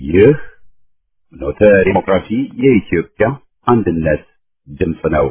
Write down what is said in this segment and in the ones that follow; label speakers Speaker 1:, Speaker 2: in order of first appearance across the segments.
Speaker 1: ይህ ኖተ ዲሞክራሲ የኢትዮጵያ አንድነት ድምፅ ነው።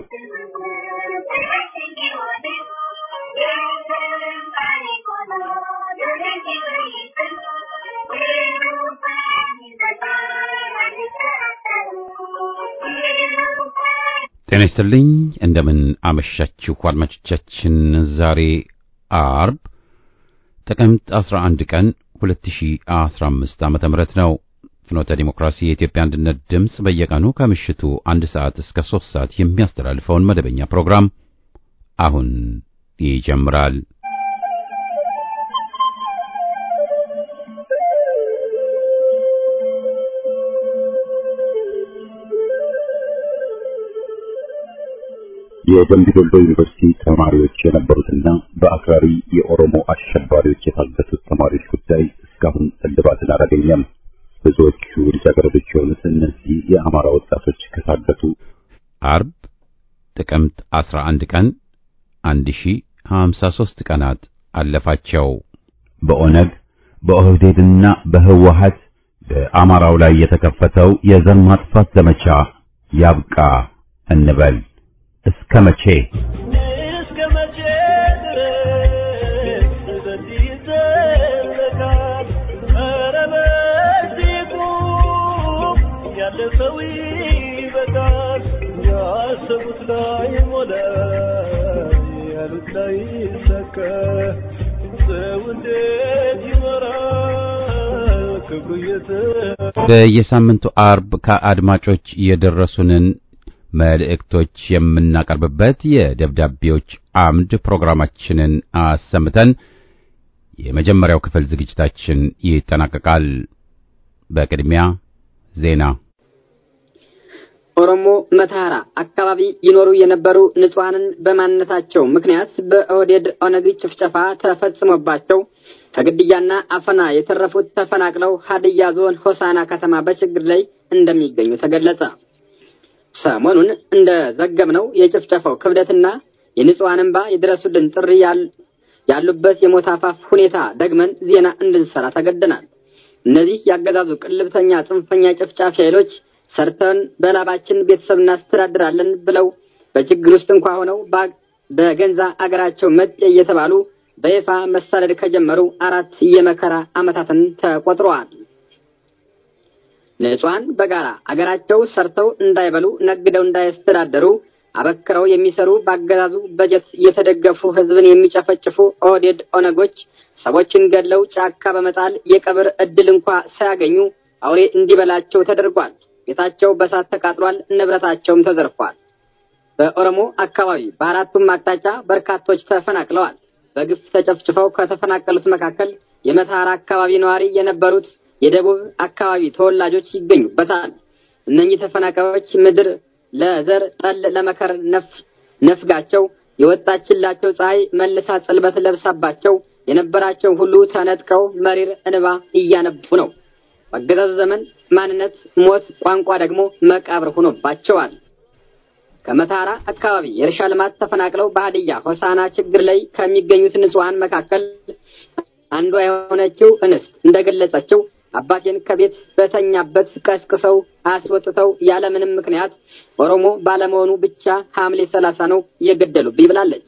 Speaker 1: ጤና ይስጥልኝ እንደምን አመሻችሁ አድማጮቻችን። ዛሬ አርብ ጥቅምት 11 ቀን 2015 ዓመተ ምህረት ነው። ፍኖተ ዲሞክራሲ የኢትዮጵያ አንድነት ድምፅ በየቀኑ ከምሽቱ አንድ ሰዓት እስከ ሶስት ሰዓት የሚያስተላልፈውን መደበኛ ፕሮግራም አሁን ይጀምራል። የደምቢ ዶሎ ዩኒቨርሲቲ ተማሪዎች የነበሩትና በአክራሪ የኦሮሞ አሸባሪዎች የታገቱት ተማሪዎች ጉዳይ እስካሁን እልባትን አላገኘም። ብዙዎቹ ልጃገረዶች የሆኑት እነዚህ የአማራ ወጣቶች ከታገቱ አርብ ጥቅምት 11 ቀን 1053 ቀናት አለፋቸው። በኦነግ በኦህዴድና በህወሀት በአማራው ላይ የተከፈተው የዘር ማጥፋት ዘመቻ ያብቃ እንበል። እስከ መቼ
Speaker 2: እስከ መቼ ድረስ በዚህ ይዘለቃል? ኧረ በዚህ ቁም፣ ያለ ሰው ይበቃል። ያሰቡት ላይ ሞላ፣ ያሉት ላይ ይሳካ። ሰው እንዴት ይኖራል ክብሩ እየተ
Speaker 1: በየሳምንቱ አርብ ከአድማጮች የደረሱንን መልእክቶች የምናቀርብበት የደብዳቤዎች አምድ ፕሮግራማችንን አሰምተን የመጀመሪያው ክፍል ዝግጅታችን ይጠናቀቃል። በቅድሚያ ዜና።
Speaker 3: ኦሮሞ መተሐራ አካባቢ ይኖሩ የነበሩ ንጹሐንን በማንነታቸው ምክንያት በኦህዴድ ኦነግ ጭፍጨፋ ተፈጽሞባቸው ከግድያና አፈና የተረፉት ተፈናቅለው ሀድያ ዞን ሆሳና ከተማ በችግር ላይ እንደሚገኙ ተገለጸ። ሰሞኑን እንደ ዘገብነው የጭፍጨፋው ክብደትና የንጹሐን እንባ የድረሱልን ጥሪ ያሉበት የሞት አፋፍ ሁኔታ ደግመን ዜና እንድንሰራ ተገደናል። እነዚህ ያገዛዙ ቅልብተኛ ጽንፈኛ ጨፍጫፊ ኃይሎች ሰርተን በላባችን ቤተሰብ እናስተዳድራለን ብለው በችግር ውስጥ እንኳ ሆነው በገንዛ አገራቸው መጤ እየተባሉ በይፋ መሳደድ ከጀመሩ አራት የመከራ ዓመታትን ተቆጥረዋል። ንጹሐን በጋራ አገራቸው ሰርተው እንዳይበሉ ነግደው እንዳያስተዳደሩ አበክረው የሚሰሩ በአገዛዙ በጀት እየተደገፉ ሕዝብን የሚጨፈጭፉ ኦህዴድ ኦነጎች ሰዎችን ገድለው ጫካ በመጣል የቀብር እድል እንኳ ሳያገኙ አውሬ እንዲበላቸው ተደርጓል። ቤታቸው በሳት ተቃጥሏል። ንብረታቸውም ተዘርፏል። በኦሮሞ አካባቢ በአራቱም አቅጣጫ በርካቶች ተፈናቅለዋል። በግፍ ተጨፍጭፈው ከተፈናቀሉት መካከል የመተሐራ አካባቢ ነዋሪ የነበሩት የደቡብ አካባቢ ተወላጆች ይገኙበታል። እነኚህ ተፈናቃዮች ምድር ለዘር ጠል ለመከር ነፍጋቸው የወጣችላቸው ፀሐይ መልሳ ጽልበት ለብሳባቸው የነበራቸው ሁሉ ተነጥቀው መሪር እንባ እያነቡ ነው። በአገዛዙ ዘመን ማንነት ሞት፣ ቋንቋ ደግሞ መቃብር ሆኖባቸዋል። ከመተሐራ አካባቢ የእርሻ ልማት ተፈናቅለው በሀዲያ ሆሳና ችግር ላይ ከሚገኙት ንጹሐን መካከል አንዷ የሆነችው እንስት እንደገለጸችው አባቴን ከቤት በተኛበት ቀስቅሰው አስወጥተው ያለምንም ምክንያት ኦሮሞ ባለመሆኑ ብቻ ሐምሌ ሰላሳ ነው የገደሉብኝ ብላለች።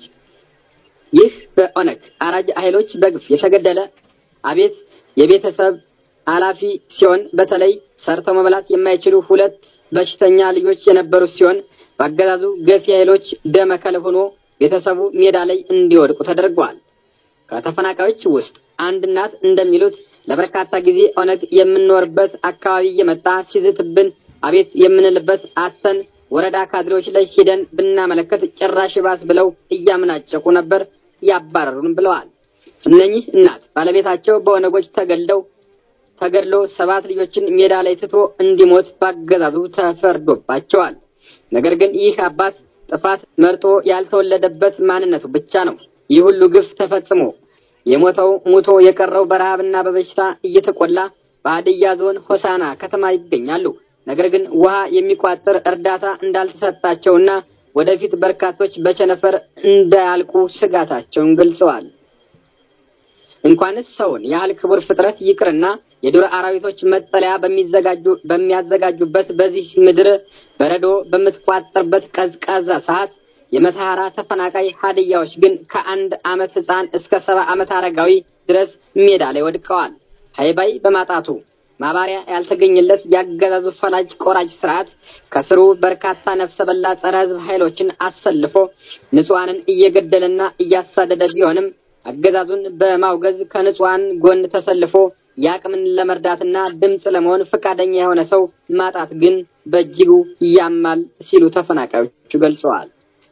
Speaker 3: ይህ በኦነግ አራጅ ኃይሎች በግፍ የተገደለ አቤት የቤተሰብ ኃላፊ ሲሆን በተለይ ሰርተው መብላት የማይችሉ ሁለት በሽተኛ ልጆች የነበሩት ሲሆን በአገዛዙ ገፊ ኃይሎች ደመከል ሆኖ ቤተሰቡ ሜዳ ላይ እንዲወድቁ ተደርገዋል። ከተፈናቃዮች ውስጥ አንድ እናት እንደሚሉት ለበርካታ ጊዜ ኦነግ የምንኖርበት አካባቢ እየመጣ ሲዝትብን አቤት የምንልበት አተን ወረዳ ካድሬዎች ላይ ሂደን ብናመለከት ጭራሽ ባስ ብለው እያምናጨቁ ነበር ያባረሩን ብለዋል። እነኚህ እናት ባለቤታቸው በኦነጎች ተገድለው ተገድሎ ሰባት ልጆችን ሜዳ ላይ ትቶ እንዲሞት ባገዛዙ ተፈርዶባቸዋል። ነገር ግን ይህ አባት ጥፋት መርጦ ያልተወለደበት ማንነቱ ብቻ ነው። ይህ ሁሉ ግፍ ተፈጽሞ የሞተው ሙቶ የቀረው በረሃብና በበሽታ እየተቆላ በሀዲያ ዞን ሆሳና ከተማ ይገኛሉ። ነገር ግን ውሃ የሚቋጥር እርዳታ እንዳልተሰጣቸውና ወደፊት በርካቶች በቸነፈር እንዳያልቁ ስጋታቸውን ገልጸዋል። እንኳንስ ሰውን ያህል ክቡር ፍጥረት ይቅርና የዱር አራዊቶች መጠለያ በሚዘጋጁ በሚያዘጋጁበት በዚህ ምድር በረዶ በምትቋጠርበት ቀዝቃዛ ሰዓት የመተሐራ ተፈናቃይ ሀዲያዎች ግን ከአንድ ዓመት ሕፃን እስከ ሰባ ዓመት አረጋዊ ድረስ ሜዳ ላይ ወድቀዋል። ሀይባይ በማጣቱ ማባሪያ ያልተገኘለት ያገዛዙ ፈላጭ ቆራጭ ስርዓት ከስሩ በርካታ ነፍሰ በላ ጸረ ሕዝብ ኃይሎችን አሰልፎ ንጹሐንን እየገደለና እያሳደደ ቢሆንም አገዛዙን በማውገዝ ከንጹሐን ጎን ተሰልፎ የአቅምን ለመርዳትና ድምፅ ለመሆን ፈቃደኛ የሆነ ሰው ማጣት ግን በእጅጉ ያማል ሲሉ ተፈናቃዮቹ ገልጸዋል።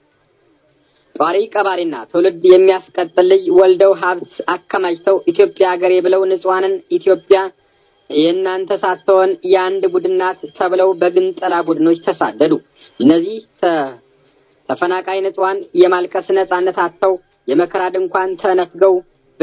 Speaker 3: ጧሪ ቀባሪና ትውልድ የሚያስቀጥል ልጅ ወልደው ሀብት አከማችተው ኢትዮጵያ ሀገሬ ብለው ንጹሐንን ኢትዮጵያ የእናንተ ሳትሆን የአንድ ቡድን ናት ተብለው በግንጠላ ቡድኖች ተሳደዱ። እነዚህ ተፈናቃይ ንጹሐን የማልቀስ ነጻነት አጥተው የመከራ ድንኳን ተነፍገው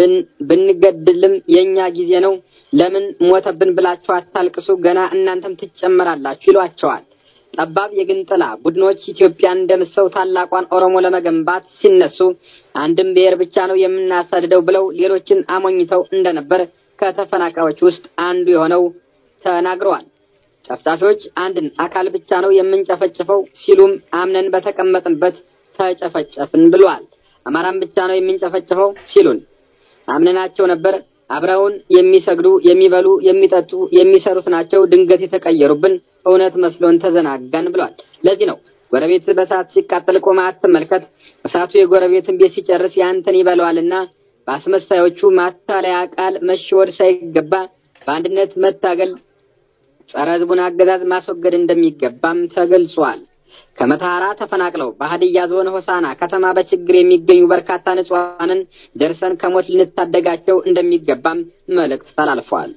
Speaker 3: ብንገድልም የእኛ ጊዜ ነው፣ ለምን ሞተብን ብላችሁ አታልቅሱ፣ ገና እናንተም ትጨመራላችሁ ይሏቸዋል። ጠባብ የግንጥላ ቡድኖች ኢትዮጵያን እንደምሰው ታላቋን ኦሮሞ ለመገንባት ሲነሱ አንድም ብሔር ብቻ ነው የምናሳድደው ብለው ሌሎችን አሞኝተው እንደነበር ከተፈናቃዮች ውስጥ አንዱ የሆነው ተናግረዋል። ጨፍጫፊዎች አንድን አካል ብቻ ነው የምንጨፈጭፈው ሲሉም አምነን በተቀመጥንበት ተጨፈጨፍን ብሏል። አማራን ብቻ ነው የምንጨፈጭፈው ሲሉን አምነናቸው ነበር። አብረውን የሚሰግዱ፣ የሚበሉ፣ የሚጠጡ፣ የሚሰሩት ናቸው። ድንገት የተቀየሩብን እውነት መስሎን ተዘናጋን ብሏል። ለዚህ ነው ጎረቤት በእሳት ሲቃጠል ቆመህ አትመልከት፣ እሳቱ የጎረቤትን ቤት ሲጨርስ ያንተን ይበለዋልና በአስመሳዮቹ ማታለያ ቃል መሸወድ ሳይገባ በአንድነት መታገል ጸረ ሕዝቡን አገዛዝ ማስወገድ እንደሚገባም ተገልጿል። ከመተሐራ ተፈናቅለው በሀዲያ ዞን ሆሳና ከተማ በችግር የሚገኙ በርካታ ንጹሐንን ደርሰን ከሞት ልንታደጋቸው እንደሚገባም መልእክት ተላልፈዋል።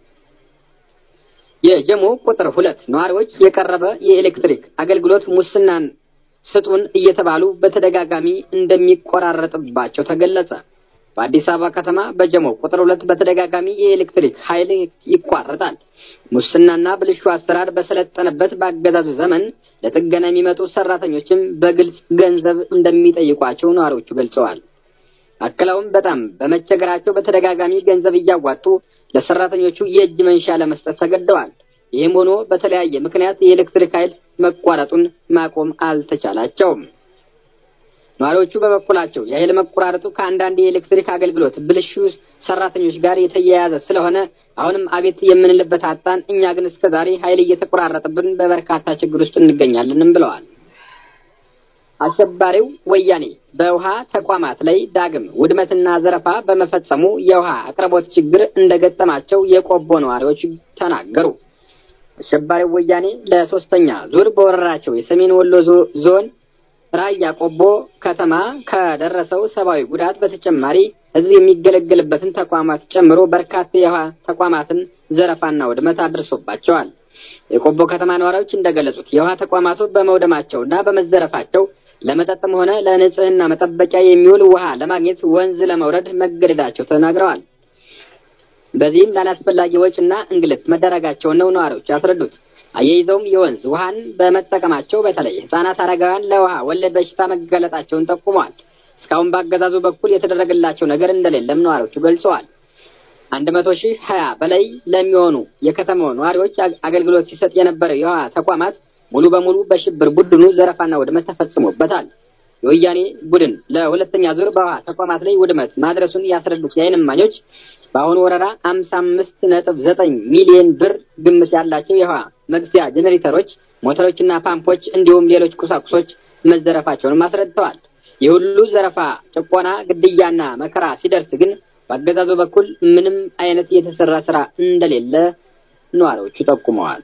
Speaker 3: የጀሞ ቁጥር ሁለት ነዋሪዎች የቀረበ የኤሌክትሪክ አገልግሎት ሙስናን ስጡን እየተባሉ በተደጋጋሚ እንደሚቆራረጥባቸው ተገለጸ። በአዲስ አበባ ከተማ በጀሞ ቁጥር ሁለት በተደጋጋሚ የኤሌክትሪክ ኃይል ይቋረጣል። ሙስናና ብልሹ አሰራር በሰለጠነበት በአገዛዙ ዘመን ለጥገና የሚመጡ ሰራተኞችም በግልጽ ገንዘብ እንደሚጠይቋቸው ነዋሪዎቹ ገልጸዋል። አክለውም በጣም በመቸገራቸው በተደጋጋሚ ገንዘብ እያዋጡ ለሰራተኞቹ የእጅ መንሻ ለመስጠት ተገደዋል። ይህም ሆኖ በተለያየ ምክንያት የኤሌክትሪክ ኃይል መቋረጡን ማቆም አልተቻላቸውም። ነዋሪዎቹ በበኩላቸው የኃይል መቆራረጡ ከአንዳንድ የኤሌክትሪክ አገልግሎት ብልሹ ሰራተኞች ጋር የተያያዘ ስለሆነ አሁንም አቤት የምንልበት አጣን። እኛ ግን እስከ ዛሬ ኃይል እየተቆራረጠብን በበርካታ ችግር ውስጥ እንገኛለንም ብለዋል። አሸባሪው ወያኔ በውሃ ተቋማት ላይ ዳግም ውድመትና ዘረፋ በመፈጸሙ የውሃ አቅርቦት ችግር እንደገጠማቸው የቆቦ ነዋሪዎች ተናገሩ። አሸባሪው ወያኔ ለሶስተኛ ዙር በወረራቸው የሰሜን ወሎ ዞን ራያ ቆቦ ከተማ ከደረሰው ሰብአዊ ጉዳት በተጨማሪ ሕዝብ የሚገለገልበትን ተቋማት ጨምሮ በርካታ የውሃ ተቋማትን ዘረፋና ውድመት አድርሶባቸዋል። የቆቦ ከተማ ነዋሪዎች እንደገለጹት የውሃ ተቋማቱ በመውደማቸውና በመዘረፋቸው ለመጠጥም ሆነ ለንጽህና መጠበቂያ የሚውል ውሃ ለማግኘት ወንዝ ለመውረድ መገደዳቸው ተናግረዋል። በዚህም ላላስፈላጊ ወጪና እንግልት መደረጋቸውን ነው ነዋሪዎች ያስረዱት። አያይዘውም የወንዝ ውሃን በመጠቀማቸው በተለይ ሕጻናት፣ አረጋውያን ለውሃ ወለድ በሽታ መጋለጣቸውን ጠቁመዋል። እስካሁን በአገዛዙ በኩል የተደረገላቸው ነገር እንደሌለም ነዋሪዎቹ ገልጸዋል። አንድ መቶ ሺህ ሀያ በላይ ለሚሆኑ የከተማው ነዋሪዎች አገልግሎት ሲሰጥ የነበረው የውሃ ተቋማት ሙሉ በሙሉ በሽብር ቡድኑ ዘረፋና ውድመት ተፈጽሞበታል። የወያኔ ቡድን ለሁለተኛ ዙር በውሃ ተቋማት ላይ ውድመት ማድረሱን ያስረዱት የዓይን እማኞች በአሁኑ ወረራ አምሳ አምስት ነጥብ ዘጠኝ ሚሊዮን ብር ግምት ያላቸው የውሃ መግፊያ ጄኔሬተሮች፣ ሞተሮችና ፓምፖች እንዲሁም ሌሎች ቁሳቁሶች መዘረፋቸውንም አስረድተዋል። የሁሉ ዘረፋ፣ ጭቆና፣ ግድያና መከራ ሲደርስ ግን በአገዛዙ በኩል ምንም አይነት የተሰራ ስራ እንደሌለ ነዋሪዎቹ ጠቁመዋል።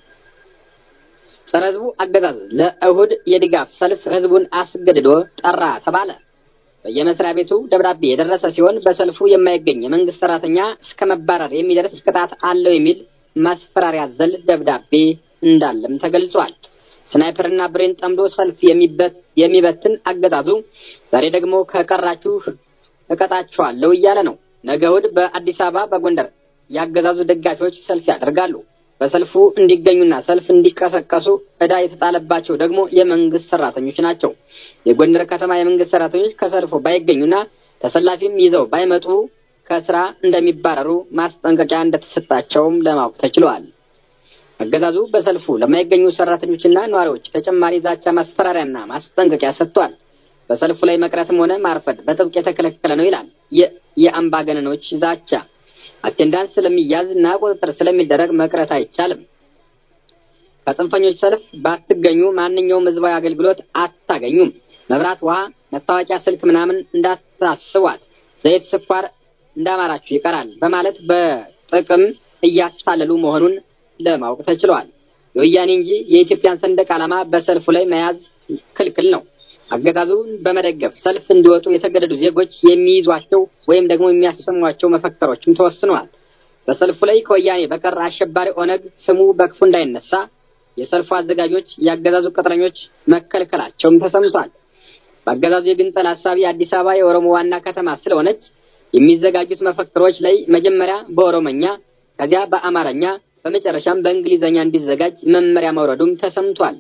Speaker 3: ጸረ ህዝቡ አገዛዝ ለእሁድ የድጋፍ ሰልፍ ህዝቡን አስገድዶ ጠራ ተባለ። በየመስሪያ ቤቱ ደብዳቤ የደረሰ ሲሆን በሰልፉ የማይገኝ የመንግስት ሰራተኛ እስከ መባረር የሚደርስ ቅጣት አለው የሚል ማስፈራሪያ ዘል ደብዳቤ እንዳለም ተገልጿል። ስናይፐርና ብሬን ጠምዶ ሰልፍ የሚበትን አገዛዙ ዛሬ ደግሞ ከቀራችሁ እቀጣችኋለሁ እያለ ነው። ነገ እሑድ በአዲስ አበባ፣ በጎንደር የአገዛዙ ደጋፊዎች ሰልፍ ያደርጋሉ። በሰልፉ እንዲገኙና ሰልፍ እንዲቀሰቀሱ ዕዳ የተጣለባቸው ደግሞ የመንግስት ሰራተኞች ናቸው። የጎንደር ከተማ የመንግስት ሰራተኞች ከሰልፉ ባይገኙና ተሰላፊም ይዘው ባይመጡ ከስራ እንደሚባረሩ ማስጠንቀቂያ እንደተሰጣቸውም ለማወቅ ተችሏል። አገዛዙ በሰልፉ ለማይገኙ ሰራተኞችና ነዋሪዎች ተጨማሪ ዛቻ፣ ማስፈራሪያና ማስጠንቀቂያ ሰጥቷል። በሰልፉ ላይ መቅረትም ሆነ ማርፈድ በጥብቅ የተከለከለ ነው ይላል። የአምባገነኖች ዛቻ አቴንዳንስ ስለሚያዝ እና ቁጥጥር ስለሚደረግ መቅረት አይቻልም። ከጽንፈኞች ሰልፍ ባትገኙ ማንኛውም ህዝባዊ አገልግሎት አታገኙም። መብራት፣ ውሃ፣ መታወቂያ፣ ስልክ ምናምን እንዳታስቧት፣ ዘይት፣ ስኳር እንዳማራችሁ ይቀራል በማለት በጥቅም እያታለሉ መሆኑን ለማወቅ ተችሏል። የወያኔ እንጂ የኢትዮጵያን ሰንደቅ ዓላማ በሰልፉ ላይ መያዝ ክልክል ነው። አገዛዙን በመደገፍ ሰልፍ እንዲወጡ የተገደዱ ዜጎች የሚይዟቸው ወይም ደግሞ የሚያሰሟቸው መፈክሮችም ተወስነዋል። በሰልፉ ላይ ከወያኔ በቀር አሸባሪ ኦነግ ስሙ በክፉ እንዳይነሳ የሰልፉ አዘጋጆች የአገዛዙ ቅጥረኞች መከልከላቸውም ተሰምቷል። በአገዛዙ የግንጠል ሀሳቢ አዲስ አበባ የኦሮሞ ዋና ከተማ ስለሆነች የሚዘጋጁት መፈክሮች ላይ መጀመሪያ በኦሮመኛ ከዚያ በአማርኛ በመጨረሻም በእንግሊዘኛ እንዲዘጋጅ መመሪያ መውረዱም ተሰምቷል።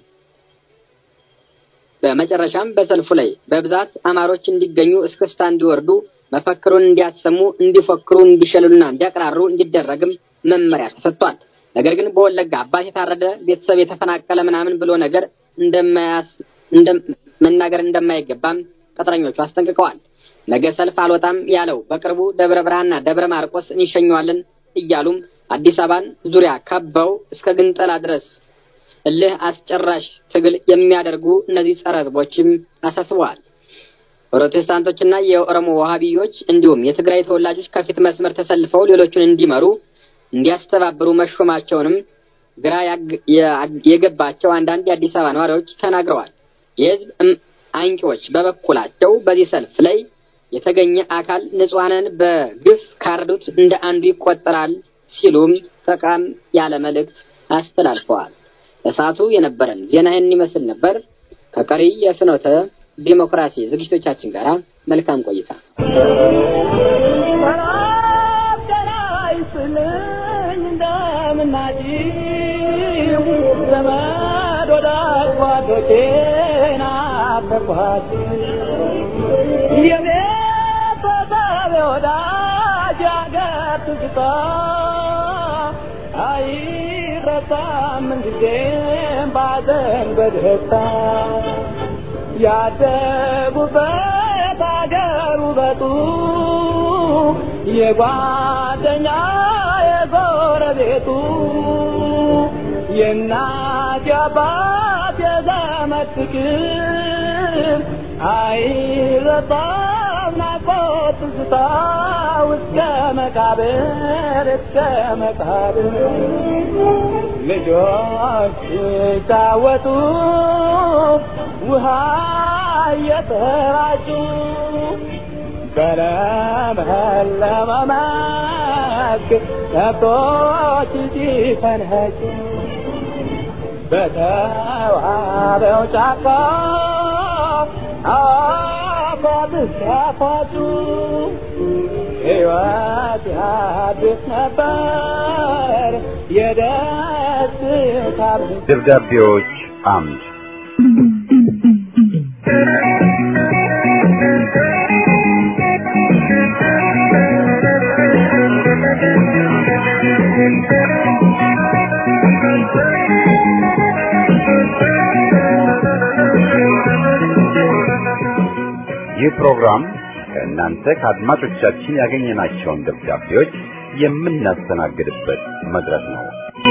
Speaker 3: በመጨረሻም በሰልፉ ላይ በብዛት አማሮች እንዲገኙ እስክስታ እንዲወርዱ መፈክሩን እንዲያሰሙ፣ እንዲፎክሩ፣ እንዲሸልሉና እንዲያቅራሩ እንዲደረግም መመሪያ ተሰጥቷል። ነገር ግን በወለጋ አባት የታረደ ቤተሰብ የተፈናቀለ ምናምን ብሎ ነገር እንደማያስ መናገር እንደማይገባም ቅጥረኞቹ አስጠንቅቀዋል። ነገ ሰልፍ አልወጣም ያለው በቅርቡ ደብረ ብርሃንና ደብረ ማርቆስ እንሸኘዋለን እያሉም አዲስ አበባን ዙሪያ ከበው እስከ ግንጠላ ድረስ እልህ አስጨራሽ ትግል የሚያደርጉ እነዚህ ጸረ ሕዝቦችም አሳስበዋል። ፕሮቴስታንቶችና የኦሮሞ ዋሃቢዮች እንዲሁም የትግራይ ተወላጆች ከፊት መስመር ተሰልፈው ሌሎቹን እንዲመሩ እንዲያስተባብሩ መሾማቸውንም ግራ የገባቸው አንዳንድ የአዲስ አበባ ነዋሪዎች ተናግረዋል። የህዝብ አንቂዎች በበኩላቸው በዚህ ሰልፍ ላይ የተገኘ አካል ንጹሐንን በግፍ ካረዱት እንደ አንዱ ይቆጠራል ሲሉም ጠቃም ያለ መልእክት አስተላልፈዋል። ለሰዓቱ የነበረን ዜና ይህን ይመስል ነበር። ከቀሪ የፍኖተ ዲሞክራሲ ዝግጅቶቻችን ጋር መልካም ቆይታ።
Speaker 2: አይረሳም ጊዜም ባዘን በደስታ ያደጉበት አገር ውበቱ የጓደኛ የጎረቤቱ የእናት የአባት የዘመድ ፍቅር አይረሳም ናፍቆት ትዝታ እስከ መቃብር እስከ መቃብር ልጆች ሲጫወቱ ውሃ እየተራጩ በለመለመ መስክ ከብቶች ሲፈንኸጩ በተዋበው ጫካ አፏት ሲያፏጩ ሕይወት ያድስ ነበር የደስታ
Speaker 1: ደብዳቤዎች አምድ ይህ ፕሮግራም ከእናንተ ከአድማጮቻችን ያገኘናቸውን ደብዳቤዎች የምናስተናግድበት መድረክ ነው።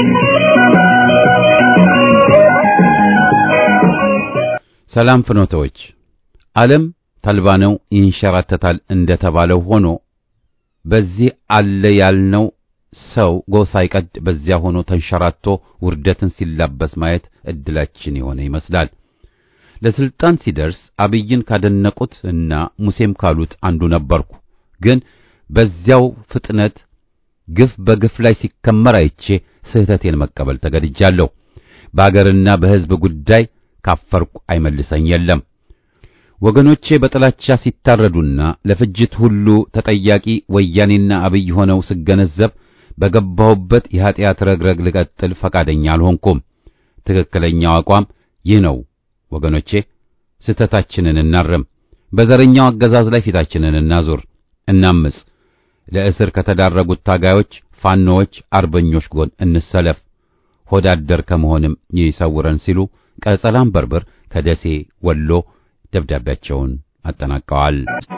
Speaker 1: ሰላም ፍኖተዎች፣ ዓለም ተልባ ነው ይንሸራተታል እንደተባለው ሆኖ በዚህ አለ ያልነው ሰው ጎህ ሳይቀድ በዚያ ሆኖ ተንሸራቶ ውርደትን ሲላበስ ማየት እድላችን የሆነ ይመስላል። ለስልጣን ሲደርስ አብይን ካደነቁት እና ሙሴም ካሉት አንዱ ነበርኩ። ግን በዚያው ፍጥነት ግፍ በግፍ ላይ ሲከመር አይቼ ስህተቴን መቀበል ተገድጃለሁ። በአገርና በሕዝብ ጉዳይ ካፈርኩ አይመልሰኝ የለም። ወገኖቼ በጥላቻ ሲታረዱና ለፍጅት ሁሉ ተጠያቂ ወያኔና አብይ ሆነው ስገነዘብ በገባሁበት የኀጢአት ረግረግ ልቀጥል ፈቃደኛ አልሆንኩም። ትክክለኛው አቋም ይህ ነው። ወገኖቼ ስህተታችንን እናርም። በዘረኛው አገዛዝ ላይ ፊታችንን እናዙር፣ እናምጽ። ለእስር ከተዳረጉት ታጋዮች፣ ፋኖዎች፣ አርበኞች ጎን እንሰለፍ፣ ሆዳደር ከመሆንም ይሰውረን ሲሉ ቀጸላም በርብር ከደሴ ወሎ ደብዳቤያቸውን አጠናቀዋል።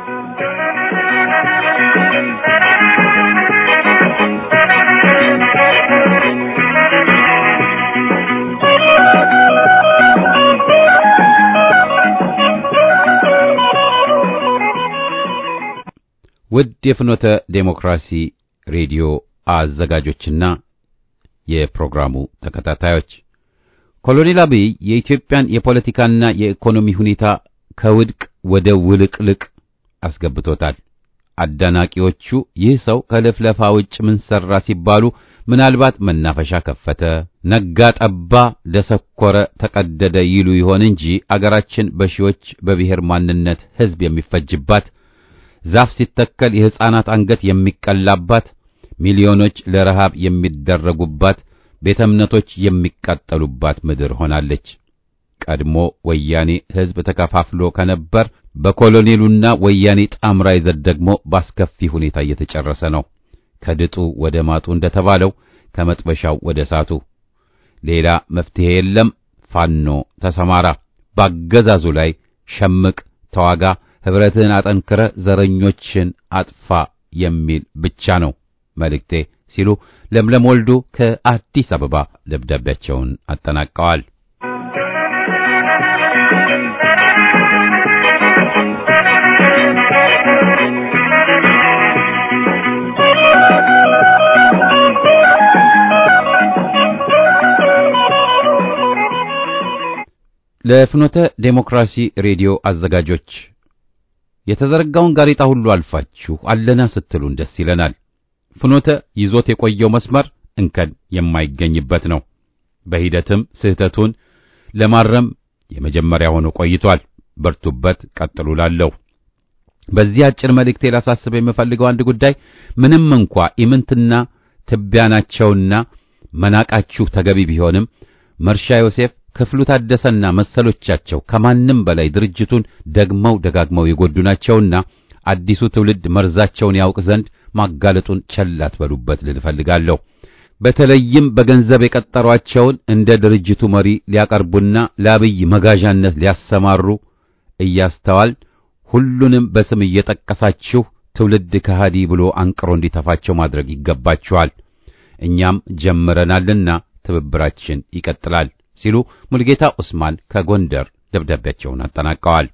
Speaker 1: ውድ የፍኖተ ዴሞክራሲ ሬዲዮ አዘጋጆችና የፕሮግራሙ ተከታታዮች ኮሎኔል አብይ የኢትዮጵያን የፖለቲካና የኢኮኖሚ ሁኔታ ከውድቅ ወደ ውልቅልቅ አስገብቶታል። አዳናቂዎቹ ይህ ሰው ከልፍለፋ ውጭ ምን ሠራ ሲባሉ ምናልባት መናፈሻ ከፈተ፣ ነጋ፣ ጠባ፣ ደሰኮረ፣ ተቀደደ ይሉ ይሆን እንጂ አገራችን በሺዎች በብሔር ማንነት ሕዝብ የሚፈጅባት ዛፍ ሲተከል የሕፃናት አንገት የሚቀላባት ሚሊዮኖች ለረሃብ የሚደረጉባት ቤተ እምነቶች የሚቃጠሉባት ምድር ሆናለች። ቀድሞ ወያኔ ሕዝብ ተከፋፍሎ ከነበር በኮሎኔሉና ወያኔ ጣምራ ይዘት ደግሞ ባስከፊ ሁኔታ እየተጨረሰ ነው። ከድጡ ወደ ማጡ እንደተባለው ከመጥበሻው ወደ እሳቱ። ሌላ መፍትሄ የለም። ፋኖ ተሰማራ፣ ባገዛዙ ላይ ሸምቅ፣ ተዋጋ፣ ኅብረትህን አጠንክረ ዘረኞችን አጥፋ የሚል ብቻ ነው መልእክቴ ሲሉ ለምለም ወልዱ ከአዲስ አበባ ደብዳቤያቸውን አጠናቀዋል። ለፍኖተ ዴሞክራሲ ሬዲዮ አዘጋጆች የተዘረጋውን ጋሬጣ ሁሉ አልፋችሁ አለና ስትሉን ደስ ይለናል። ፍኖተ ይዞት የቆየው መስመር እንከን የማይገኝበት ነው። በሂደትም ስህተቱን ለማረም የመጀመሪያ ሆኖ ቆይቷል። በርቱበት፣ ቀጥሉ ላለሁ በዚህ አጭር መልእክቴ ላሳስብ የምፈልገው አንድ ጉዳይ ምንም እንኳ ኢምንትና ትቢያ ናቸውና መናቃችሁ ተገቢ ቢሆንም መርሻ ዮሴፍ ክፍሉ ታደሰና መሰሎቻቸው ከማንም በላይ ድርጅቱን ደግመው ደጋግመው የጎዱ ናቸውና አዲሱ ትውልድ መርዛቸውን ያውቅ ዘንድ ማጋለጡን ቸል አትበሉበት ልል እፈልጋለሁ። በተለይም በገንዘብ የቀጠሯቸውን እንደ ድርጅቱ መሪ ሊያቀርቡና ለአብይ መጋዣነት ሊያሰማሩ እያስተዋል ሁሉንም በስም እየጠቀሳችሁ ትውልድ ከሃዲ ብሎ አንቅሮ እንዲተፋቸው ማድረግ ይገባችኋል። እኛም ጀምረናልና ትብብራችን ይቀጥላል ሲሉ ሙልጌታ ኡስማን ከጎንደር ደብዳቤያቸውን አጠናቀዋል።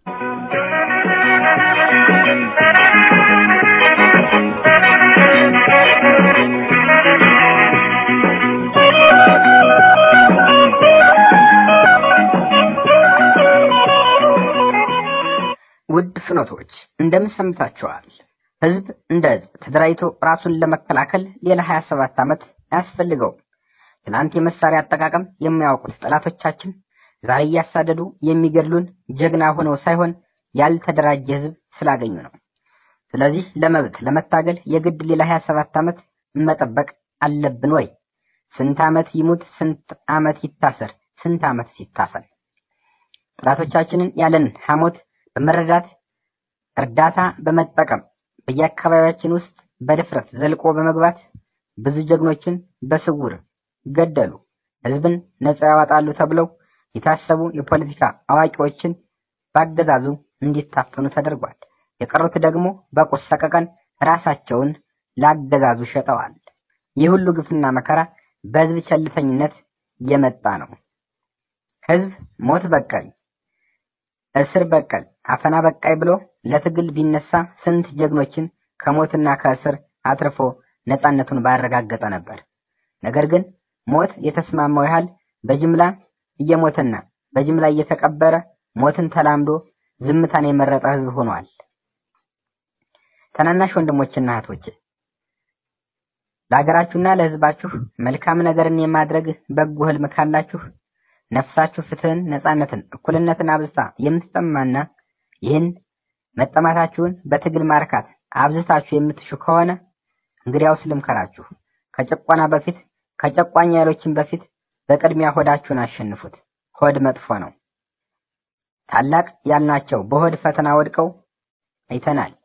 Speaker 3: ውድ ፍኖቶች እንደምን ሰምታችኋል? ህዝብ እንደ ህዝብ ተደራጅቶ ራሱን ለመከላከል ሌላ 27 ዓመት አያስፈልገውም። ትናንት የመሳሪያ አጠቃቀም የሚያውቁት ጠላቶቻችን ዛሬ እያሳደዱ የሚገድሉን ጀግና ሆነው ሳይሆን ያልተደራጀ ህዝብ ስላገኙ ነው። ስለዚህ ለመብት ለመታገል የግድ ሌላ 27 ዓመት መጠበቅ አለብን ወይ? ስንት ዓመት ይሙት፣ ስንት ዓመት ይታሰር፣ ስንት ዓመት ሲታፈል ጠላቶቻችንን ያለን ሐሞት በመረዳት እርዳታ በመጠቀም በየአካባቢያችን ውስጥ በድፍረት ዘልቆ በመግባት ብዙ ጀግኖችን በስውር ገደሉ። ህዝብን ነጻ ያወጣሉ ተብለው የታሰቡ የፖለቲካ አዋቂዎችን ባገዛዙ እንዲታፈኑ ተደርጓል። የቀሩት ደግሞ በቁስ ሰቀቀን ራሳቸውን ላገዛዙ ሸጠዋል። ይህ ሁሉ ግፍና መከራ በህዝብ ቸልተኝነት የመጣ ነው። ህዝብ ሞት በቀል እስር በቀል አፈና በቃይ ብሎ ለትግል ቢነሳ ስንት ጀግኖችን ከሞትና ከእስር አትርፎ ነጻነቱን ባረጋገጠ ነበር። ነገር ግን ሞት የተስማማው ያህል በጅምላ እየሞተና በጅምላ እየተቀበረ ሞትን ተላምዶ ዝምታን የመረጠ ህዝብ ሆኗል። ታናናሽ ወንድሞችና እህቶች ለሀገራችሁና ለህዝባችሁ መልካም ነገርን የማድረግ በጎ ህልም ካላችሁ ነፍሳችሁ ፍትህን፣ ነጻነትን፣ እኩልነትን አብዝታ የምትጠማና ይህን መጠማታችሁን በትግል ማርካት አብዝታችሁ የምትሹ ከሆነ እንግዲያውስ ልምከራችሁ። ከጭቆና በፊት ከጨቋኝ ኃይሎችን በፊት በቅድሚያ ሆዳችሁን አሸንፉት። ሆድ መጥፎ ነው። ታላቅ ያልናቸው በሆድ ፈተና ወድቀው አይተናል።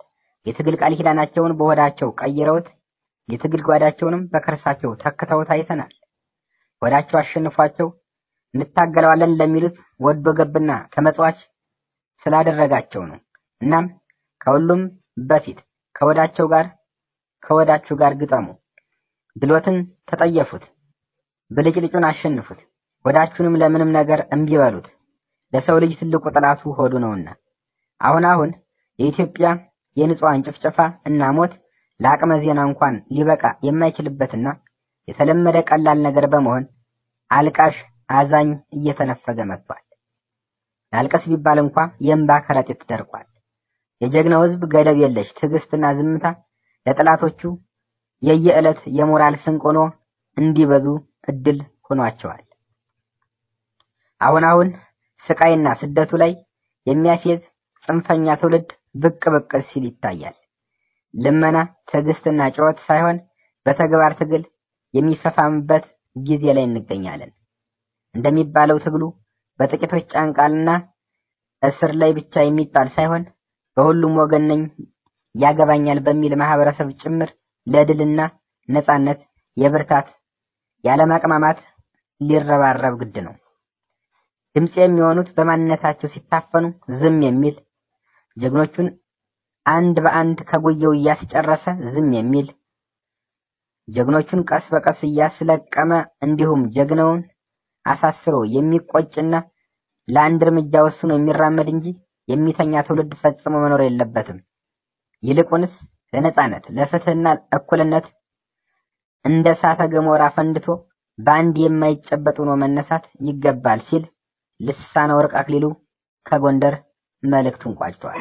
Speaker 3: የትግል ቃል ኪዳናቸውን በሆዳቸው ቀይረውት የትግል ጓዳቸውንም በከርሳቸው ተክተውት አይተናል። ሆዳቸው አሸንፏቸው እንታገለዋለን ለሚሉት ወዶ ገብና ተመጽዋች ስላደረጋቸው ነው። እናም ከሁሉም በፊት ከወዳቸው ጋር ከወዳችሁ ጋር ግጠሙ፣ ድሎትን ተጠየፉት፣ ብልጭልጩን አሸንፉት፣ ወዳችሁንም ለምንም ነገር እምቢ በሉት። ለሰው ልጅ ትልቁ ጠላቱ ሆዱ ነውና አሁን አሁን የኢትዮጵያ የንጹሃን ጭፍጨፋ እና ሞት ለአቅመ ዜና እንኳን ሊበቃ የማይችልበትና የተለመደ ቀላል ነገር በመሆን አልቃሽ አዛኝ እየተነፈገ መጥቷል። ላልቀስ ቢባል እንኳ የእንባ ከረጢት ደርቋል። የጀግናው ሕዝብ ገደብ የለሽ ትዕግስትና ዝምታ ለጠላቶቹ የየዕለት የሞራል ስንቅ ሆኖ እንዲበዙ እድል ሆኗቸዋል። አሁን አሁን ስቃይና ስደቱ ላይ የሚያፌዝ ጽንፈኛ ትውልድ ብቅ ብቅ ሲል ይታያል። ልመና፣ ትዕግስትና ጩኸት ሳይሆን በተግባር ትግል የሚፈፋምበት ጊዜ ላይ እንገኛለን። እንደሚባለው ትግሉ በጥቂቶች ጫንቃልና እስር ላይ ብቻ የሚጣል ሳይሆን በሁሉም ወገን ነኝ ያገባኛል በሚል ማህበረሰብ ጭምር ለድልና ነጻነት የብርታት ያለማቅማማት ሊረባረብ ግድ ነው። ድምፅ የሚሆኑት በማንነታቸው ሲታፈኑ ዝም የሚል ጀግኖቹን አንድ በአንድ ከጉየው እያስጨረሰ ዝም የሚል ጀግኖቹን ቀስ በቀስ እያስለቀመ እንዲሁም ጀግናውን አሳስሮ የሚቆጭና ለአንድ እርምጃ ወስኖ የሚራመድ እንጂ የሚተኛ ትውልድ ፈጽሞ መኖር የለበትም። ይልቁንስ ለነጻነት ለፍትህና እኩልነት እንደ እሳተ ገሞራ ፈንድቶ በአንድ የማይጨበጥ ሆኖ መነሳት ይገባል ሲል ልሳነ ወርቅ አክሊሉ ከጎንደር መልእክቱን ቋጭቷል።